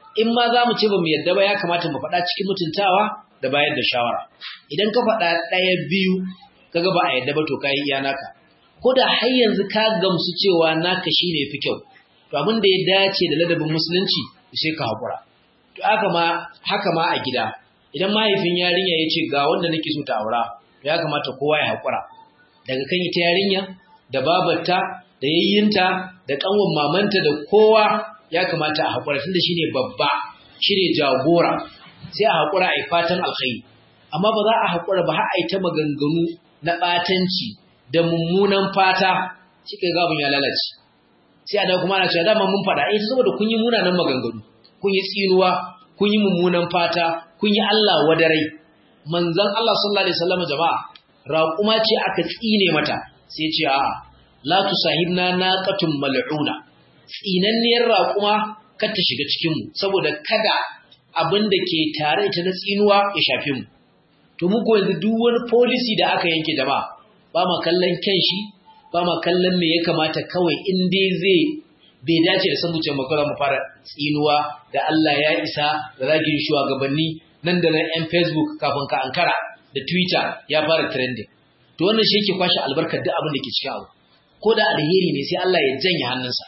in ma za mu ce ba mu yadda ba ya kamata mu faɗa cikin mutuntawa da bayar da shawara idan ka faɗa ɗaya biyu kaga ba a yadda ba to ka yi iya naka ko da har yanzu ka gamsu cewa naka shine fi kyau to abin da ya dace da ladabin musulunci sai ka haƙura to haka ma haka ma a gida idan mahaifin yarinya ya ce ga wanda nake so ta aura to ya kamata kowa ya haƙura daga kan ita yarinya da babarta da yayyinta da kanwan mamanta da kowa ya kamata a haƙura tunda shine babba shine jagora sai a haƙura a yi fatan alkhairi amma ba za a haƙura ba har a yi ta maganganu na ɓatanci da mummunan fata shi kai gabin ya lalace sai a da kuma ana cewa dama mun faɗa eh saboda kun yi munanan maganganu kun yi tsinuwa kun yi mummunan fata kun yi Allah wadarai manzon Allah sallallahu alaihi wasallam jama'a raquma ce aka tsine mata sai ce a'a la tusahibna naqatun mal'una tsinanniyar raquma kar ta shiga cikin mu saboda kada abin da ke tare ita na tsinuwa ya shafe mu to mu ko yanzu duk wani policy da aka yanke jama'a ba ma kallon kyan shi ba ma kallon me ya kamata kawai in dai zai bai dace da san zuciyar makara mu fara tsinuwa da Allah ya isa da zagin shugabanni nan da nan yan Facebook kafin ka ankara da Twitter ya fara trending to wannan shi yake kwashe albarkar duk abin da ke cikin abu ko da alheri ne sai Allah ya janye hannunsa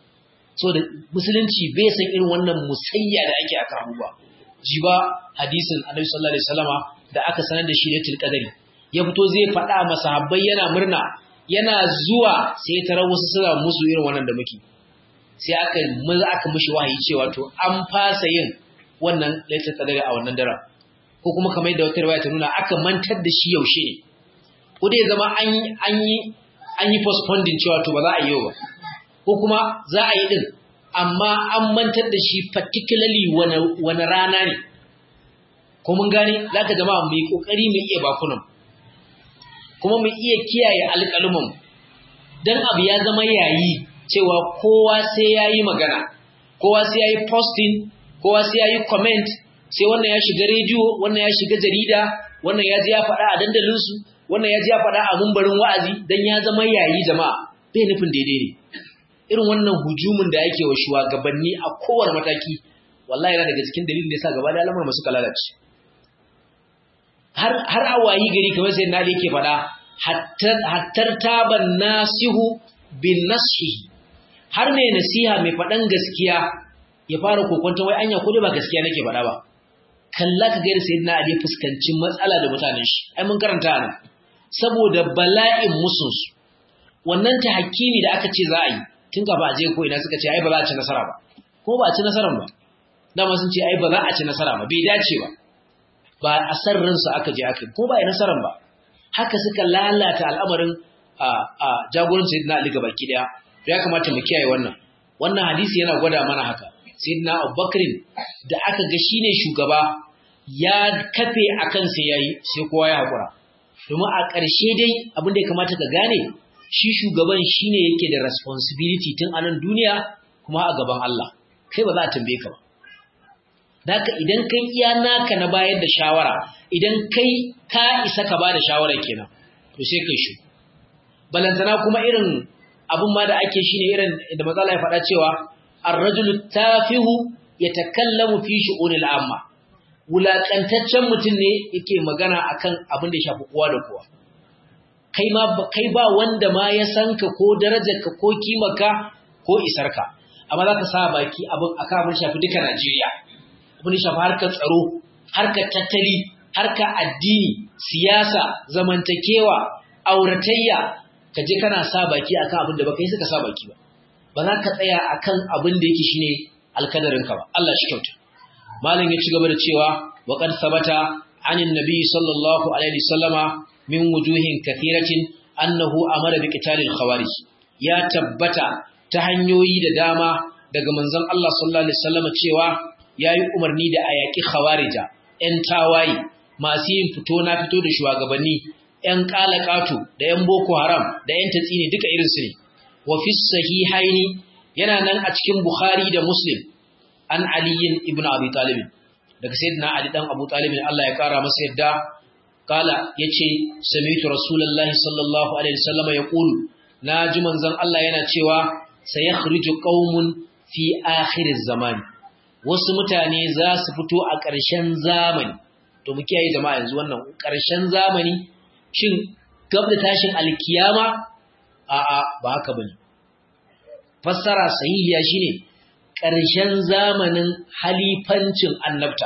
so da musulunci bai san irin wannan musayya da ake aka abubuwa ji ba hadisin Annabi sallallahu alaihi wasallama da aka sanar da shi lailatul qadari ya fito zai faɗa masahabbai yana murna yana zuwa sai tarar wasu suna musu irin wannan da muke sai aka maza aka mishi wahayi cewa to an fasa yin wannan lailatul qadari a wannan daren ko kuma kamar yadda wata riwaya ta nuna aka mantar da shi yaushe ne ko dai zama an an yi an yi postponing cewa to ba za a yi ba ko kuma za a yi din amma an mantar da shi particularly wani wani rana ne ko mun gane zaka jama'a mu yi kokari mu iya bakunan kuma mu iya kiyaye alƙalumin dan abu ya zama yayi cewa kowa sai yayi magana kowa sai yayi posting kowa sai yayi comment sai wannan ya shiga rediyo wannan ya shiga jarida wannan ya ji ya faɗa a dandalin su wannan ya ji ya faɗa a mumbarin wa'azi dan ya zama yayi jama'a bai nufin daidai ne irin wannan hujumin da yake wa shugabanni a kowane mataki wallahi yana daga cikin dalilin da yasa gaba da al'amuran masu lalace har har a wayi gari kamar sai na yake faɗa hattar taban nasihu bin nasihi har mai nasiha mai faɗan gaskiya ya fara kokonta wai anya ko ba gaskiya nake faɗa ba kalla ka gaira sayyidina ali fuskanci matsala da mutanen shi ai mun karanta ana saboda bala'in musunsu wannan ta hakimi da aka ce za a yi tun gaba a je ko ina suka ce ai ba za a ci nasara ba ko ba a ci nasaran ba dama sun ce ai ba za a ci nasara ba bai dace ba ba a san ransu aka je aka ko ba a yi nasaran ba haka suka lalata al'amarin a a jagoran sayyidina ali gaba ki daya ya kamata mu kiyaye wannan wannan hadisi yana gwada mana haka sayyidina abubakar da aka ga shine shugaba ya kafe akan sai yayi sai kowa ya hakura domin a ƙarshe dai abin da ya kamata ka gane shi shugaban shine yake da responsibility tun a nan duniya kuma a gaban Allah kai ba za a tambaye ka ba Daka idan kai iya naka na bayar da shawara idan kai ka isa ka ba da shawara kenan to sai kai shi balantana kuma irin abin ma da ake shine irin da matsala ya faɗa cewa ar-rajulu tafihu yatakallamu fi shu'unil amma wulakantaccen mutum ne yake magana akan abin da ya shafi kowa da kowa kai ma kai ba wanda ma ya san ka ko darajarka ko kimarka ko isarka amma za ka sa baki abin akan abin shafi duka Najeriya abin shafi harkar tsaro harkar tattali harkar addini siyasa zamantakewa auratayya ka je kana sa baki akan abin da baka yi suka sa baki ba ba za ka tsaya akan abin da yake shine alkadarinka ba Allah shi kyauta malam ya ci gaba da cewa wa qad sabata anin nabi sallallahu alaihi wasallama min wujuhin kathiratin annahu amara bi qitalil khawarij ya tabbata ta hanyoyi da dama daga manzon Allah sallallahu alaihi wasallama cewa yayi umarni da ayaki khawarija ƴan tawayi masu yin fito na fito da shugabanni ƴan qalaqatu da ƴan boko haram da ƴan tatsini duka irin su ne wa fi sahihaini yana nan a cikin bukhari da muslim an aliyin ibnu abi talib daga sayyidina ali dan abu talib Allah ya kara masa yadda kala yace sami'tu rasulullahi sallallahu alaihi wasallam yaqulu naji manzon Allah yana cewa sayakhriju qaumun fi akhiriz zaman wasu mutane za su fito a ƙarshen zamani to mu kiyaye jama'a yanzu wannan ƙarshen zamani shin gab da tashin alkiyama a'a ba haka bane fassara sahihiya shine ƙarshen zamanin halifancin annabta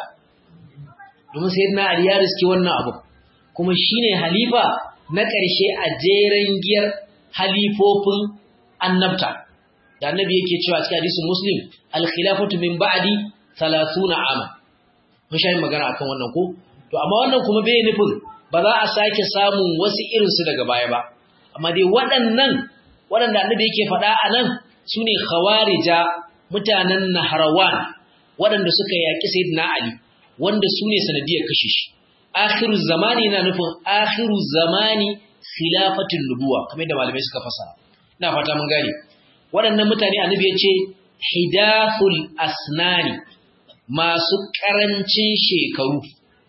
domin sayyidina Ali ya riske wannan abu kuma shine halifa na ƙarshe a jeren giyar halifofin annabta da annabi yake cewa cikin hadisin muslim al-khilafatu min ba'di 30 ama mun shayin magana akan wannan ko to amma wannan kuma bai nufin ba za a sake samun wasu irin su daga baya ba amma dai waɗannan waɗanda annabi yake faɗa a nan sune khawarija mutanen nahrawan waɗanda suka yaki sayyidina ali wanda sune sanadiyar kashe shi akhiru zamani na nufin akhiru zamani khilafatul nubuwa kamar da malamai suka fasara ina fata mun gane waɗannan mutane annabi ya ce hidathul asnani masu ƙarancin shekaru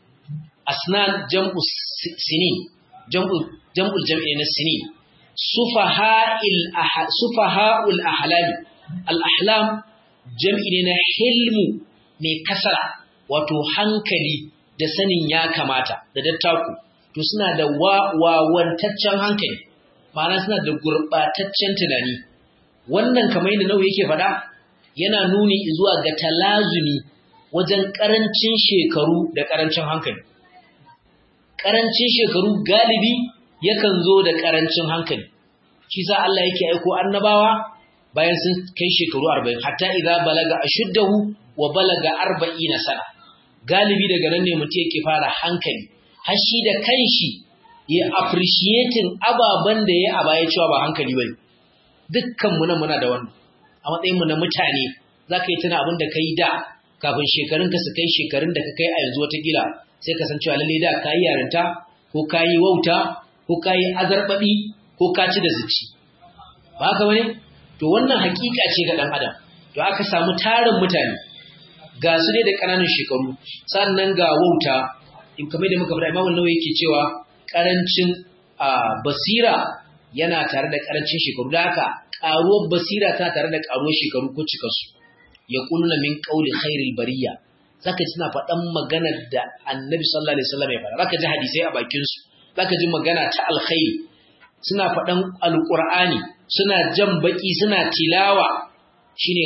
asnan jam'u sinin jam'u jam'ul jam'i na sinin sufaha'il sufaha'ul ahlami al ahlam jam'i ne na hilmu mai kasara wato hankali da sanin ya kamata da dattaku to suna da wawantaccen hankali ma'ana suna da gurɓataccen tunani wannan kamar yadda nau yake faɗa yana nuni zuwa ga talazumi wajen ƙarancin shekaru da ƙarancin hankali ƙarancin shekaru galibi yakan zo da ƙarancin hankali shi sa Allah yake aiko annabawa bayan sun kai shekaru 40 hatta idza balaga ashuddahu wa balaga 40 sana galibi daga nan ne mutum yake fara hankali har shi da kanshi ya appreciating ababen da ya a baya cewa ba hankali bane dukkan mu nan muna da wannan a matsayin mu na mutane zaka yi tuna abin da kai da kafin shekarun ka su kai shekarun da ka kai a yanzu wata gila sai ka san cewa lalle da kai yarinta ko kai wauta ko kai azarbabi ko ka ci da zuci ba haka bane to wannan hakika ce ga dan adam to aka samu tarin mutane ga su ne da ƙananan shekaru sannan ga wauta in kamar da muka faɗa imamu nawawi yake cewa ƙarancin basira yana tare da ƙarancin shekaru da haka ƙaruwar basira ta tare da ƙaruwar shekaru ko cikarsu ya kunna min ƙauli khairil bariya zaka ji suna faɗan maganar da annabi sallallahu alaihi wasallam ya faɗa zaka ji hadisai a bakin su zaka ji magana ta alkhairi suna faɗan alqur'ani suna jan baki suna tilawa shine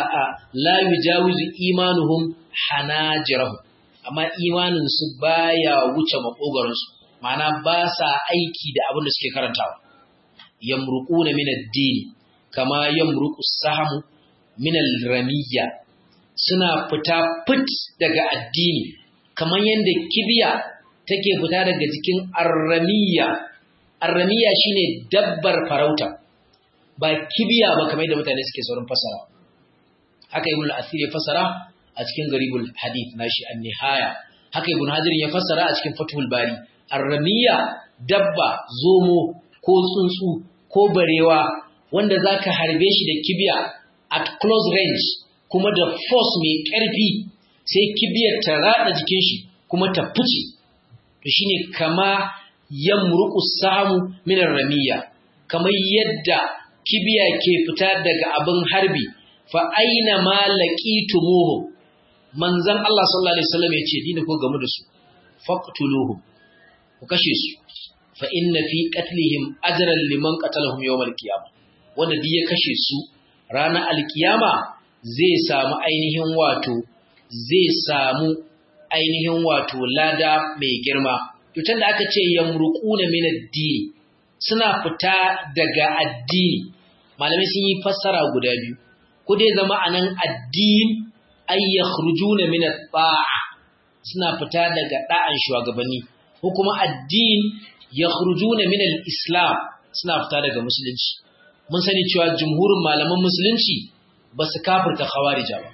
la yujawizu imanuhum hanajirahum amma imanin su baya wuce makogaron su ma'ana ba sa aiki da abin da suke karantawa yamruquna min ad-din kama yamruqu sahamu min al-ramiyya suna fita fit daga addini kamar yanda kibiya take fita daga jikin arramiyya arramiyya shine dabbar farauta ba kibiya ba kamar yadda mutane suke saurin fasara haka ibn al-asir ya fasara a cikin garibul hadith nashi an-nihaya haka ibn hajar ya fasara a cikin fathul bari ar-ramiya dabba zomo ko tsuntsu ko barewa wanda zaka harbe shi da kibiya at close range kuma da force mai ƙarfi sai kibiyar ta rada jikin shi kuma ta fice to shine kama yamruqu samu min ar-ramiya kamar yadda kibiya ke fita daga abin harbi fa aina ma laqitumuhu manzon Allah sallallahu alaihi wasallam yace dina ko game da su faqtuluhum ku kashe su fa inna fi qatlihim ajran liman qatalahum yawm al-qiyamah wanda duk ya kashe su ranar alkiyama zai samu ainihin wato zai samu ainihin wato lada mai girma to tunda aka ce yamruquna min ad-din suna fita daga addini malamai sun yi fassara guda biyu ko dai zama anan addin ay yakhrujuna min at-ta'a suna fita daga da'an shugabanni ko kuma addin yakhrujuna min al-islam suna fita daga musulunci mun sani cewa jumhurin malaman musulunci ba su kafirta khawarija ba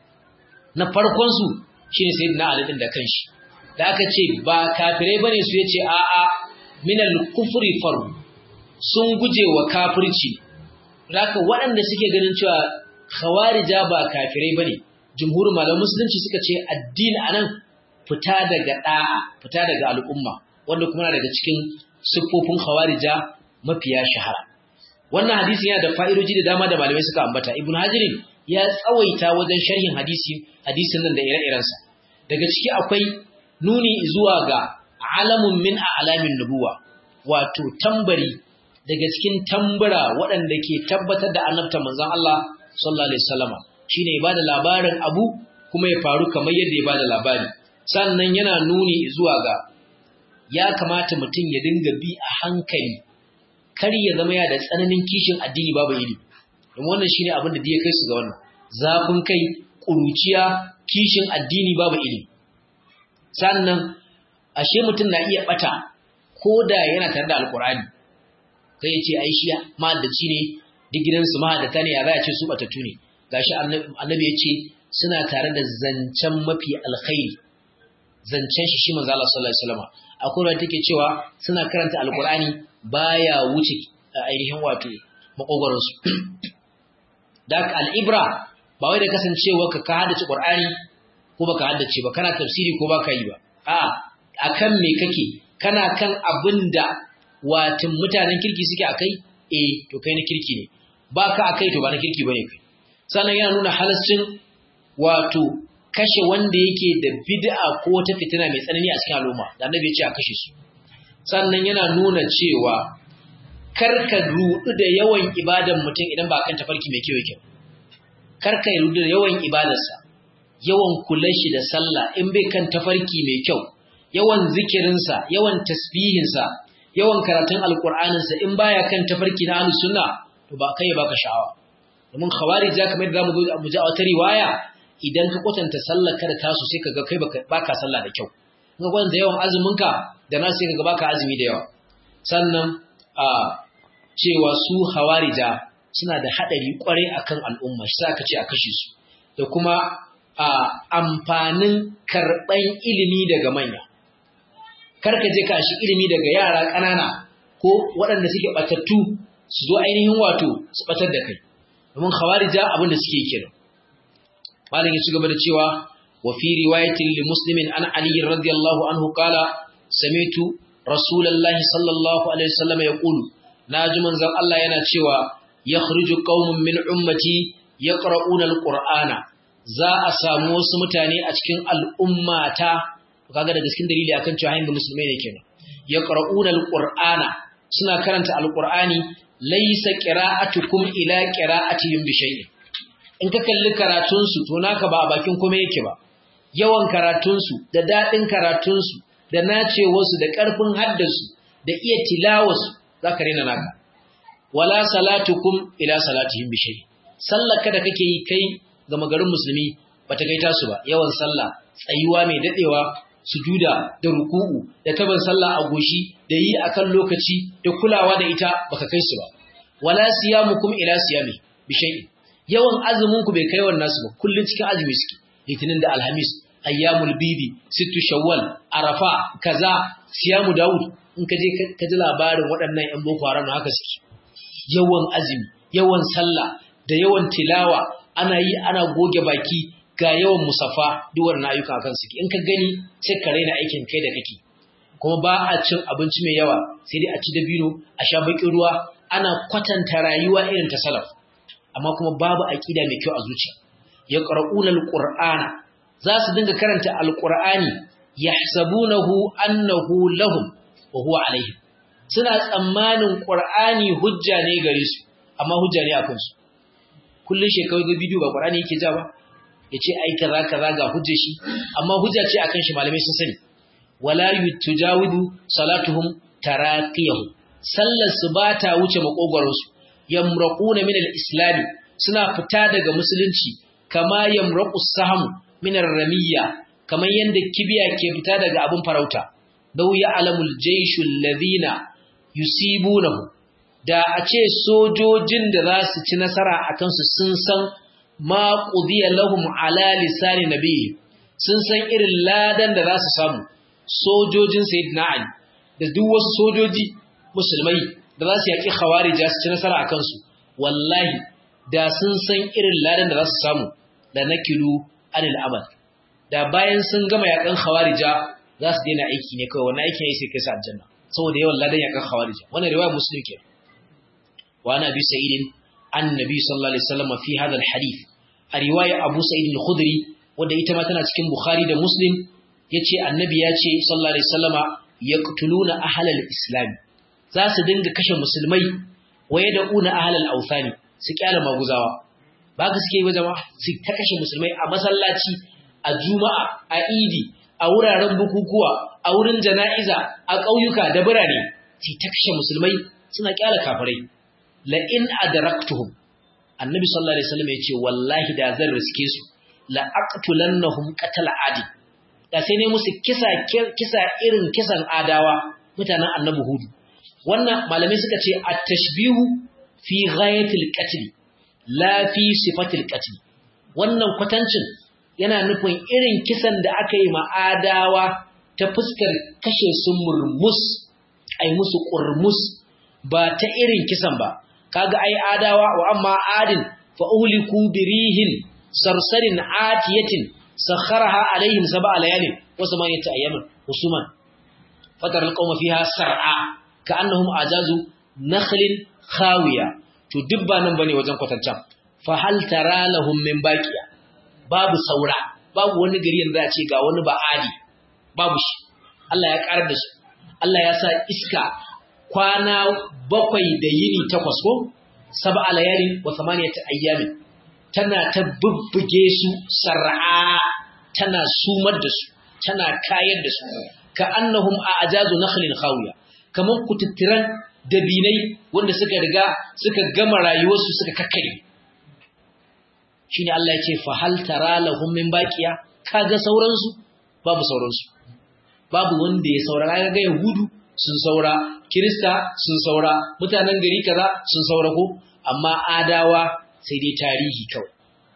na farkon su shine sayyidina ali din da kanshi da aka ce ba kafirai bane su yace a'a min al-kufri faru sun guje wa kafirci Raka waɗanda suke ganin cewa khawarija ba kafirai bane jumhurin malaman musulunci suka ce addini anan fita daga da'a fita daga al'umma wanda kuma daga cikin siffofin khawarija mafiya shahara wannan hadisi yana da fa'idoji da dama da malamai suka ambata ibn hajirin ya tsawaita wajen sharhin hadisi hadisin nan da ire-irensa daga ciki akwai nuni zuwa ga alamun min a'lamin nubuwa wato tambari daga cikin tambura waɗanda ke tabbatar da annabta manzon Allah sallallahu alaihi wasallam shine ya bada labarin abu kuma ya faru kamar yadda ya bada labari sannan yana nuni zuwa ga ya kamata mutum ya dinga bi a hankali kar ya zama ya da tsananin kishin addini babu ilimi domin wannan shine abin da ya kai su ga wannan zafin kai kuruciya kishin addini babu ilimi sannan ashe mutum na iya bata ko da yana tare da alkurani kai ya ce ai shi mahaddaci ne duk gidansu mahaddata ne ya za a ce su batattu ne gashi annabi ya ce suna tare da zancen mafi alkhairi zancen shi shi manzo Allah sallallahu alaihi wasallam akwai wanda take cewa suna karanta alkurani baya wuce ainihin wato makogoron su da al'ibra ba wai da kasancewa ka ka haddace qur'ani ko baka haddace ba kana tafsiri ko baka yi ba a akan me kake kana kan abinda watin mutanen kirki suke akai eh to kai na kirki ne baka akai to ba na kirki bane kai sannan yana nuna halascin wato kashe wanda yake da bid'a ko wata fitina mai tsanani a cikin al'umma da annabi ya ce a kashe su sannan yana nuna cewa karka rudu da yawan ibadan mutum idan ba kan tafarki mai kyau yake karka rudu da yawan ibadarsa yawan kulan shi da sallah in bai kan tafarki mai kyau yawan zikirinsa yawan tasbihinsa yawan karatun alkur'aninsa in baya kan tafarki na ahlus sunna to ba kai baka sha'awa domin khawarij za kamar da mu zo mu ji a wata riwaya idan ka kwatanta sallar ka da tasu sai kaga kai baka sallah da kyau in ka kwatanta yawan azumin ka da nasu sai kaga baka azumi da yawa sannan a cewa su hawarija suna da hadari kwarai akan al'umma shi sa ka ce a kashe su da kuma a amfanin karɓan ilimi daga manya. Karka je ka shi ilimi daga yara ƙanana ko waɗanda suke ɓatattu su zo ainihin wato su ɓatar da kai. Domin khawarija abin da suke kiran. Malam ya ci gaba da cewa wa fi riwayatin li muslimin an Ali radiyallahu anhu qala samitu rasulullahi sallallahu alaihi wasallam yaqulu naji manzon Allah yana cewa yakhruju qaumun min ummati yaqra'una alqur'ana za a samu wasu mutane a cikin al'ummata kaga daga cikin dalili akan cewa hayin musulmai ne kenan yaqra'una alqur'ana suna karanta alqur'ani laysa qira'atukum ila qira'atihim bi shay'in in ka kalli karatun su to naka ba a bakin kuma yake ba yawan karatun su da dadin karatun su da nacewar su da karfin haddasu da iya tilawarsu zaka rena naka wala salatukum ila salatihim bi shay'in sallaka da kake yi kai ga magarin musulmi bata kai tasu ba yawan sallah tsayuwa mai dadewa sujuda da ruku'u da taban sallah a goshi da yi akan lokaci da kulawa da ita baka kai su ba wala siyamukum ila siyami bi shay'in yawan azumin ku bai kai wannan nasu ba kullun cikin azumi suke litinin da alhamis ayyamul bidi sittu shawwal arafa kaza siyamu daud in ka je ka ji labarin waɗannan yan boko haram haka suke yawan azumi yawan sallah da yawan tilawa ana yi ana goge baki ga yawan musafa duk wannan ayyuka akan suke in ka gani sai ka raina aikin kai da kake kuma ba a cin abinci mai yawa sai dai a ci dabino a sha bakin ruwa ana kwatanta rayuwa irin ta salaf amma kuma babu aqida mai kyau a zuciya yaqra'una alqur'ana za su dinga karanta alqur'ani yahsabunahu annahu lahum wa huwa alaihim suna tsammanin qur'ani hujja ne gare su amma hujja ne akan su kullun shekaru da bidiyo ba qur'ani yake ja ba yace ai kaza kaza ga hujja shi amma hujja ce akan shi malamai sun sani wala yutujawidu salatuhum taraqiyahu sallar su bata wuce makogoron su yamraquna min al-islam suna fita daga musulunci kama yamraqu saham min ar-ramiyya kamar yanda kibiya ke fita daga abun farauta daw ya'lamul jayshu alladhina yusibunahu da a ce sojojin da za su ci nasara a kansu sun san ma ƙudiyar lahum ala lisani nabi sun san irin ladan da za su samu sojojin sayyidina ali da duk wasu sojoji musulmai da za su yaƙi khawarija su ci nasara a kansu wallahi da sun san irin ladan da za su samu da nakilu anil amal da bayan sun gama yaƙan khawarija za su daina aiki ne kawai wannan aikin ya sai kai su aljanna saboda yawan ladan yaƙan khawarija wannan riwaya muslim kenan وعن أبي سعيد عن النبي صلى الله عليه وسلم في هذا الحديث a riwaya Abu Sa'id al-Khudri wanda ita ma tana cikin Bukhari da Muslim yace annabi ya ce sallallahu alaihi wasallama yaqtuluna ahlal islam za su dinga kashe musulmai waye da una ahlal awthani su kyala maguzawa ba ka suke ba jama'a su ta kashe musulmai a masallaci a juma'a a idi a wuraren bukukuwa a wurin jana'iza a ƙauyuka da birane su ta kashe musulmai suna kyala kafirai la in adraktuhum annabi sallallahu alaihi wasallam ya ce wallahi da zan riske su la aqtulannahum qatala adi da sai ne musu kisa kisa irin kisan adawa mutanen annabi hudu wannan malamai suka ce at-tashbihu fi ghayatil qatl la fi sifatil qatl wannan kwatancin yana nufin irin kisan da aka yi ma adawa ta fuskar kashe su murmus ai musu qurmus ba ta irin kisan ba kaga ai adawa wa amma adin fa uhliku birihin sarsarin atiyatin sakharaha alaihim sab'a layalin wa samaniyata ayyamin husuman fatar alqawma fiha sar'a ka'annahum ajazu nakhlin khawiya to dubba nan bane wajen kwatancan fa hal tara lahum min baqiya babu saura babu wani gari yanzu a ce ga wani ba adi babu shi Allah ya karar da su Allah ya sa iska kwana bakwai da yini takwas ko sab'a layalin wa samaniyata ayyamin tana ta bubbuge su sar'a tana sumar da su tana kayar da su ka annahum a ajazu nakhlin khawiya kaman kututturan dabinai wanda suka riga suka gama rayuwarsu suka kakkare shine Allah ya ce fa hal tara lahum min baqiya kaga sauransu babu sauransu babu wanda ya saura kaga yahudu sun saura kirista sun saura mutanen gari kaza sun saura ko amma adawa sai dai tarihi kawai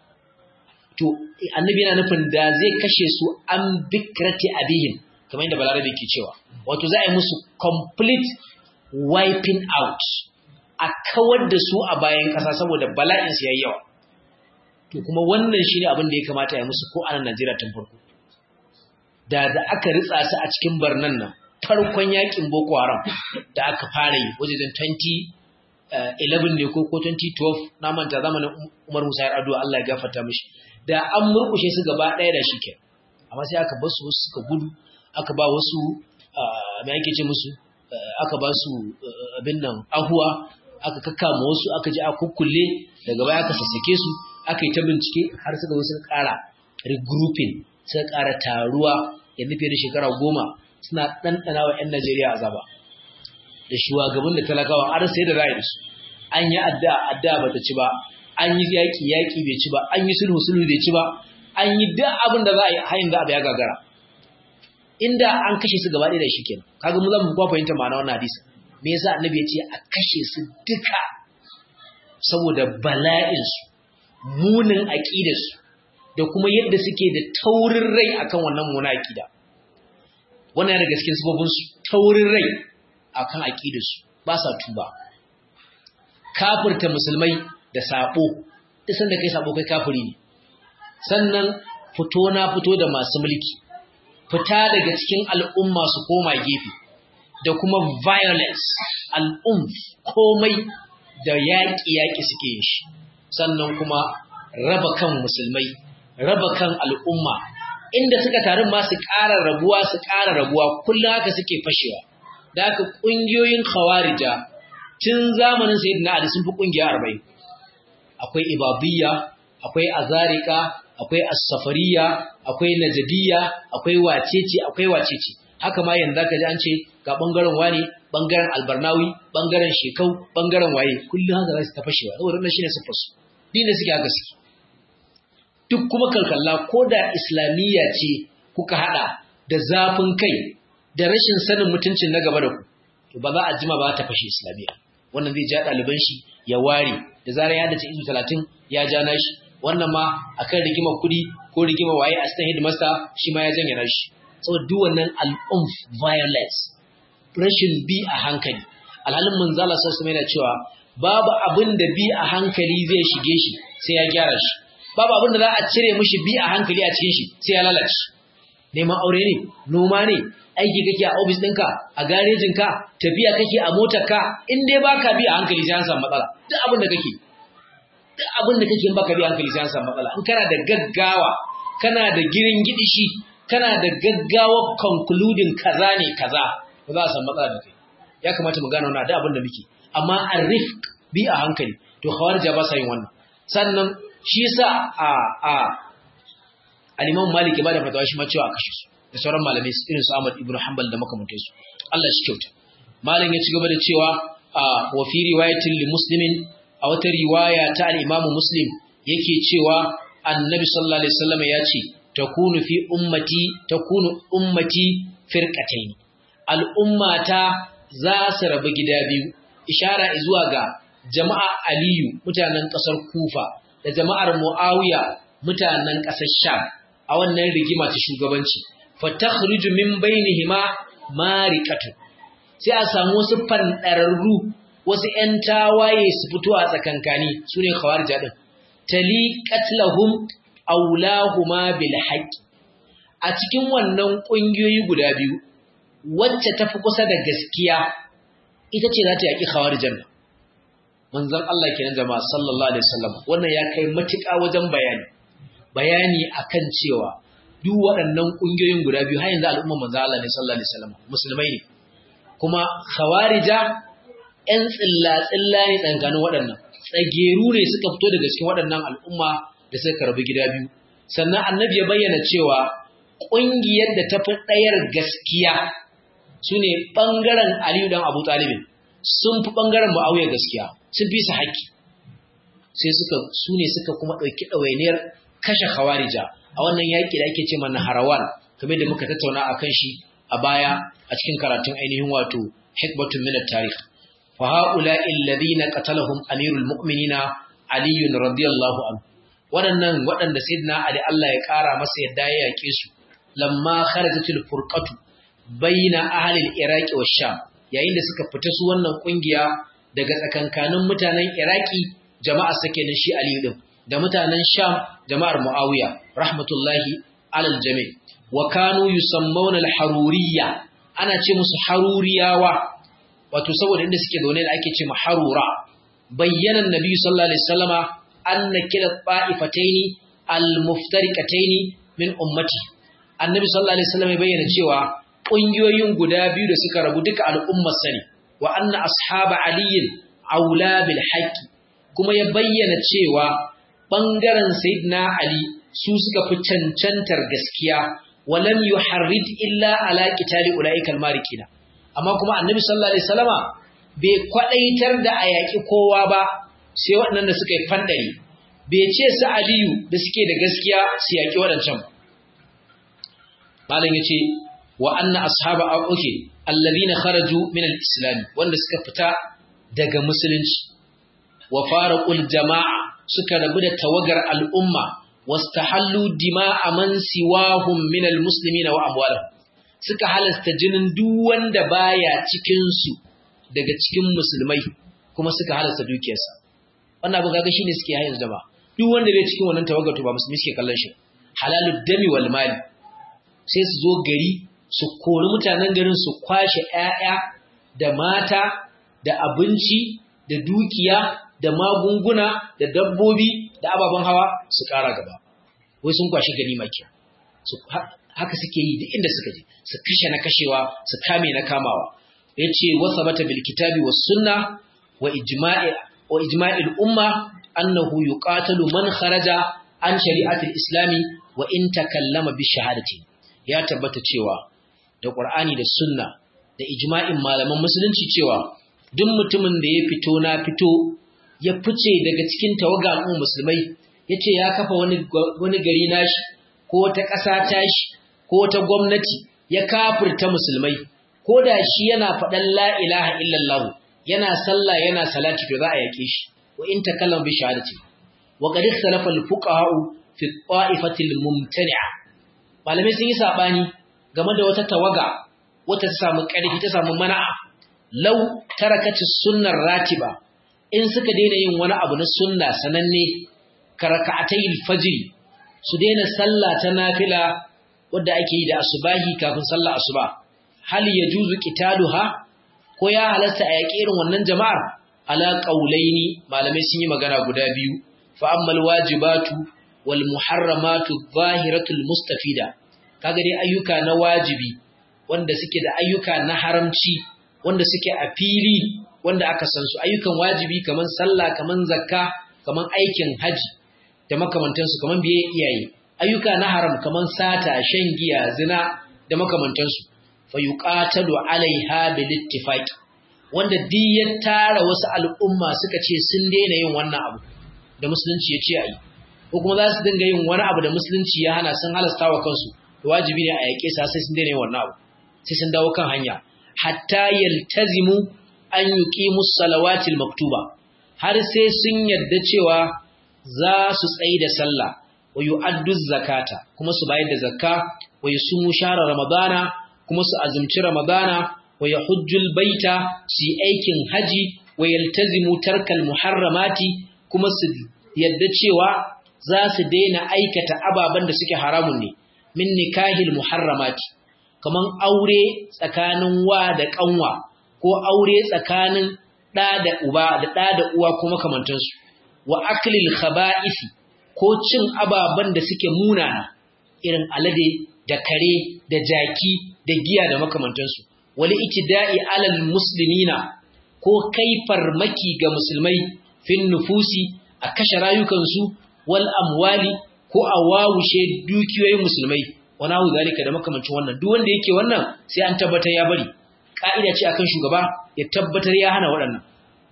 to annabi yana nufin da zai kashe su an bikrati abihim kamar yadda balarabe ke cewa wato za a yi musu complete wiping out a kawar da su a bayan ƙasa saboda bala'in su yayi yawa to kuma wannan shine abin da ya kamata ya musu ko a nan Najeriya tun farko da da aka ritsa su a cikin barnan nan farkon yakin Boko Haram da aka fara yi wajen 2011 ne ko ko 2012 na manta zamanin Umar Musa Yar'adua Allah ya gafarta mishi da an murkushe su gaba ɗaya da shi ke amma sai aka basu wasu suka gudu aka ba wasu me ake ce musu aka ba su abin nan ahuwa aka kakkama wasu aka ji a kukkulle daga baya aka sassake su aka yi ta bincike har suka zo suka ƙara regrouping suka ƙara taruwa ya nufi da shekara goma suna ɗanɗana wa 'yan Najeriya azaba da shugaban da talakawa har sai da ra'ayi su an yi addu'a addu'a bata ci ba an yi yaƙi yaƙi bai ci ba an yi sulhu sulhu bai ci ba an yi duk abin da za a yi hayin da abu ya gagara inda an kashe su gaba ɗaya da shi kenan kaga mu zan ba fahimta ma'ana wannan hadisi me yasa annabi ya ce a kashe su duka saboda bala'in su munin aqidar su da kuma yadda suke da taurin rai akan wannan muna aqida wannan daga cikin sababin su taurin rai akan aqidar su ba sa tuba kafirta musulmai da sabo duk sanda kai sabo kai kafiri ne sannan fito na fito da masu mulki fita daga cikin al'umma su koma gefe da kuma violence al'umf komai da yaƙi-yaƙi suke yin shi sannan kuma raba kan musulmai raba kan al'umma inda suka tarin ma su ƙara rabuwa su ƙara rabuwa kullum haka suke fashewa da haka ƙungiyoyin khawarija tun zamanin sayyidina ali sun fi ƙungiya arba'in akwai ibabiyya akwai azarika akwai as-safariya akwai najadiyya akwai wacece akwai wacece haka ma yanzu zaka ji an ce ga bangaren wani bangaren albarnawi bangaren shekau bangaren waye kullum haka za su ta fashewa saboda wannan shine sifar su din da suke haka suke duk kuma kalkalla ko da islamiyya ce kuka hada da zafin kai da rashin sanin mutuncin na gaba da ku to ba za a jima ba ta fashe islamiyya wannan zai ja ɗaliban shi ya ware da zarar ya dace izu talatin ya ja nashi wannan ma akan rigimar kuɗi ko rigimar waye a stan headmaster shi ma ya janye nashi saboda duk wannan al'umf violence rashin bi a hankali alhalin manzala sassu mai cewa babu abin da bi a hankali zai shige shi sai ya gyara shi babu abin da za a cire mishi bi a hankali a cikin shi sai ya lalace neman aure ne noma ne aiki kake a ofis ɗinka a garejinka tafiya kake a motarka in dai baka bi a hankali sai an samu matsala duk abin da kake duk duk abin da kake baka bi hankali sai an samu matsala in kana da gaggawa kana da girin gidishi kana da gaggawa concluding kaza ne kaza ba za a samu matsala da kai ya kamata mu gane wannan da abin da muke amma arifq bi a hankali to khawarija ba sa yin wannan sannan shi yasa a a al-Imam Malik ya bada fatawa shi ma cewa a kashe su da sauran malamai irin su Ahmad ibn Hanbal da makamantai su Allah shi kyauta malam ya ci gaba da cewa wa fi riwayatin li muslimin a wata riwaya ta al-Imam Muslim yake cewa Annabi sallallahu alaihi wasallam ya ce takunu fi ummati takunu ummati firqatayn al'ummata za su rabu gida biyu ishara zuwa ga jama'a Aliyu mutanen ƙasar Kufa da jama'ar Muawiya mutanen ƙasar Sham a wannan rigima ta shugabanci fatakhruju min bainihima mariqatu sai a samu wasu fandararru wasu ƴan tawaye su fito a tsakankani sune khawarija din tali qatlahum aulahuma bil haqqi a cikin wannan kungiyoyi guda biyu wacce tafi kusa da gaskiya ita ce za ta yaki khawarijan manzon Allah kenan jama'a sallallahu alaihi wasallam wannan ya kai matuƙa wajen bayani bayani akan cewa duk waɗannan ƙungiyoyin guda biyu har yanzu al'umma manzo Allah ne sallallahu alaihi wasallam musulmai ne kuma khawarija ƴan tsilla tsilla ne tsakanin waɗannan tsageru ne suka fito daga cikin waɗannan al'umma da suka karbi gida biyu sannan annabi ya bayyana cewa ƙungiyar da ta fi ɗayar gaskiya su ne ɓangaren Aliyu dan Abu Talibin sun fi ɓangaren Muawiya gaskiya sun fi su haƙƙi sai suka su ne suka kuma ɗauki ɗawainiyar kashe khawarija a wannan yaƙi da ake ce mana harawan kamar da muka tattauna a kan shi a baya a cikin karatun ainihin wato hikmatun min at-tarikh fa haula alladhina qatalahum amirul mu'minina ali radiyallahu anhu waɗannan waɗanda sayyidina ali Allah ya ƙara masa yadda ya yaƙe su lamma kharajatul furqatu baina ahli al-iraq wa sham yayin da suka fita su wannan kungiya daga tsakankanin mutanen iraki jama'a sake da shi aliyu din da mutanen Sham jama'ar Muawiya rahmatullahi alal jami' wa kanu yusammawna al-haruriyya ana ce musu haruriyawa wato saboda inda suke zaune da ake ce ma harura bayyana annabi sallallahu alaihi wasallama anna kila ta'ifataini al-muftariqataini min ummati annabi sallallahu alaihi wasallam ya bayyana cewa kungiyoyin guda biyu da suka rabu duka al'ummar sani wa anna ashaba aliyin aula bil haqqi kuma ya bayyana cewa ɓangaren Sayyidina Ali su suka fi cancantar gaskiya walam yuharrid illa ala qitali ulaikal marikina amma kuma Annabi sallallahu alaihi wasallama bai kwadaitar da ayaki kowa ba sai waɗannan da suka yi fandare bai ce su Aliyu da suke da gaskiya su yaki waɗancan malam yace wa anna ashaba auke alladhina kharaju min al-islam wanda suka fita daga musulunci wa faraqul jama'a suka rabu da tawagar al'umma wastahallu dima'a man siwahum min almuslimina wa amwalahum suka halasta jinin duk wanda baya cikin su daga cikin musulmai kuma suka halasta dukiyarsa wannan abu kaga shine suke hayin zama duk wanda bai cikin wannan tawagar to ba musulmi suke kallon shi halalud dami wal mali sai su zo gari su kori mutanen garin su kwashe ƴaƴa da mata da abinci da dukiya da magunguna da dabbobi da ababen hawa su ƙara gaba wai sun kwashi gani maki haka suke yi duk inda suka je su kashe na kashewa su kame na kamawa yace wasabata bil kitabi was sunna wa ijma'i wa ijma'il umma annahu yuqatalu man kharaja an shari'atil islami wa in takallama bi shahadati ya tabbata cewa da qur'ani da sunna da ijma'in malaman musulunci cewa duk mutumin da ya fito na fito ya fice daga cikin tawaga al'ummar musulmai ya ce ya kafa wani gari nashi ko wata ƙasa tashi ko wata gwamnati ya kafirta musulmai ko da shi yana faɗan la ilaha illallah yana sallah yana salati to za a yake shi wa in takallama bi shahadati wa qad ikhtalafa al-fuqaha fi ta'ifati al-mumtani'a malamai sun yi sabani game da wata tawaga wata ta samu ƙarfi ta samu mana'a law tarakati sunnar ratiba in suka daina yin wani abu na sunna sananne karaka'atai fajr su daina sallah ta nafila wadda ake yi da asubahi kafin sallah asuba hal yajuzu qitaluha ko ya halatta a yaƙi irin wannan jama'ar ala qaulaini malamai sun yi magana guda biyu fa ammal wajibatu wal muharramatu zahiratul mustafida kaga dai ayyuka na wajibi wanda suke da ayyuka na haramci wanda suke a fili wanda aka san su ayyukan wajibi kaman sallah kaman zakka kaman aikin haji da makamantansu kaman biye iyaye ayyuka na haram kaman sata shan giya zina da makamantansu fa yuqatalu alaiha bil ittifaq wanda duk ya tara wasu al'umma suka ce sun daina yin wannan abu da musulunci ya ce ayi ko kuma za su dinga yin wani abu da musulunci ya hana sun halasta wa kansu to wajibi ne a yake sa sai sun daina yin wannan abu sai sun dawo kan hanya hatta yaltazimu an yuqimu salawatil maktuba har sai sun yarda cewa za su tsayi da sallah wa yu'addu zakata kuma su bayar da zakka wa yusumu shahra ramadana kuma su azumci ramadana wa yahujjul baita su aikin haji wa yaltazimu tarkal muharramati kuma su yarda cewa za su daina aikata ababen da suke haramun ne min nikahil muharramati kaman aure tsakanin wa da kanwa ko aure tsakanin ɗa da uba da ɗa da uwa ko makamantansu wa aklil khaba'isi ko cin ababen da suke munana irin alade da kare da jaki da giya da makamantansu wali itida'i alal muslimina ko kai farmaki ga musulmai fin nufusi a kashe rayukansu wal amwali ko a wawushe dukiyoyin musulmai wani hau zalika da makamancin wannan duk wanda yake wannan sai an tabbatar ya bari ka'ida ce akan shugaba ya tabbatar ya hana waɗannan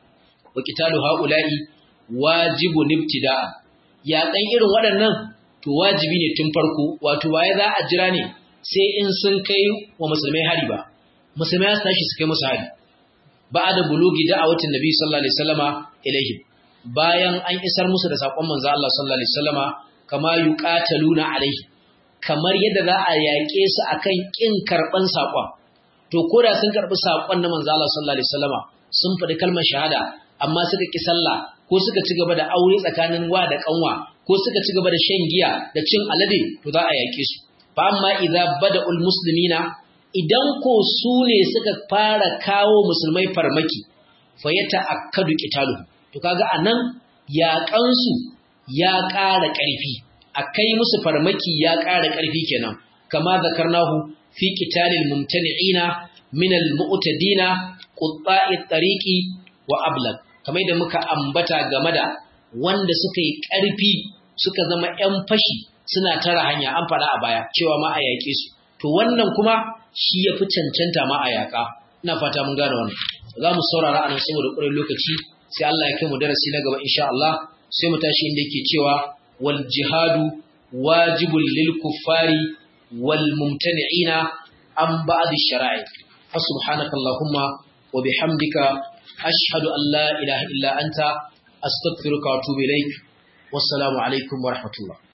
wa qitalu haula'i wajibun ibtida'a ya dan irin waɗannan to wajibi ne tun farko wato waye za a jira ne sai in sun kai wa musulmai hari ba musulmai su tashi su kai musu hari ba'da bulugi da'awatin nabi sallallahu alaihi wasallama ilaihim bayan an isar musu da sakon manzo Allah sallallahu alaihi wasallama kama yuqataluna alaihi kamar yadda za a yaƙe su akan kin karban sakon to koda sun karbi sakon na manzo Allah sallallahu alaihi wasallama sun faɗi kalmar shahada amma suka ki sallah ko suka ci gaba da aure tsakanin wa da kanwa ko suka ci gaba da shan giya da cin alade to za a yaƙe su fa amma idza bada'ul muslimina idan ko su ne suka fara kawo musulmai farmaki fa yata'akkadu qitaluhum to kaga anan yaƙansu ya ƙara ƙarfi akai musu farmaki ya ƙara ƙarfi kenan kama zakarnahu fi qitalil mumtani'ina min al-mu'tadina qutta'i tariqi wa ablag kamar da muka ambata game da wanda suka yi ƙarfi suka zama ƴan fashi suna tara hanya an fara a baya cewa ma a yaƙe su to wannan kuma shi ya fi cancanta ma a yaƙa ina fata mun gane wannan za mu saurara anan saboda ƙurin lokaci sai Allah ya kai mu darasi na gaba insha Allah sai mu tashi inda yake cewa wal jihadu wajibul lil kuffari wal mumtani'ina an ba'd shara'i fa subhanaka allahumma wa bihamdika ashhadu an la ilaha illa anta astaghfiruka wa atubu ilaik wassalamu alaikum wa rahmatullah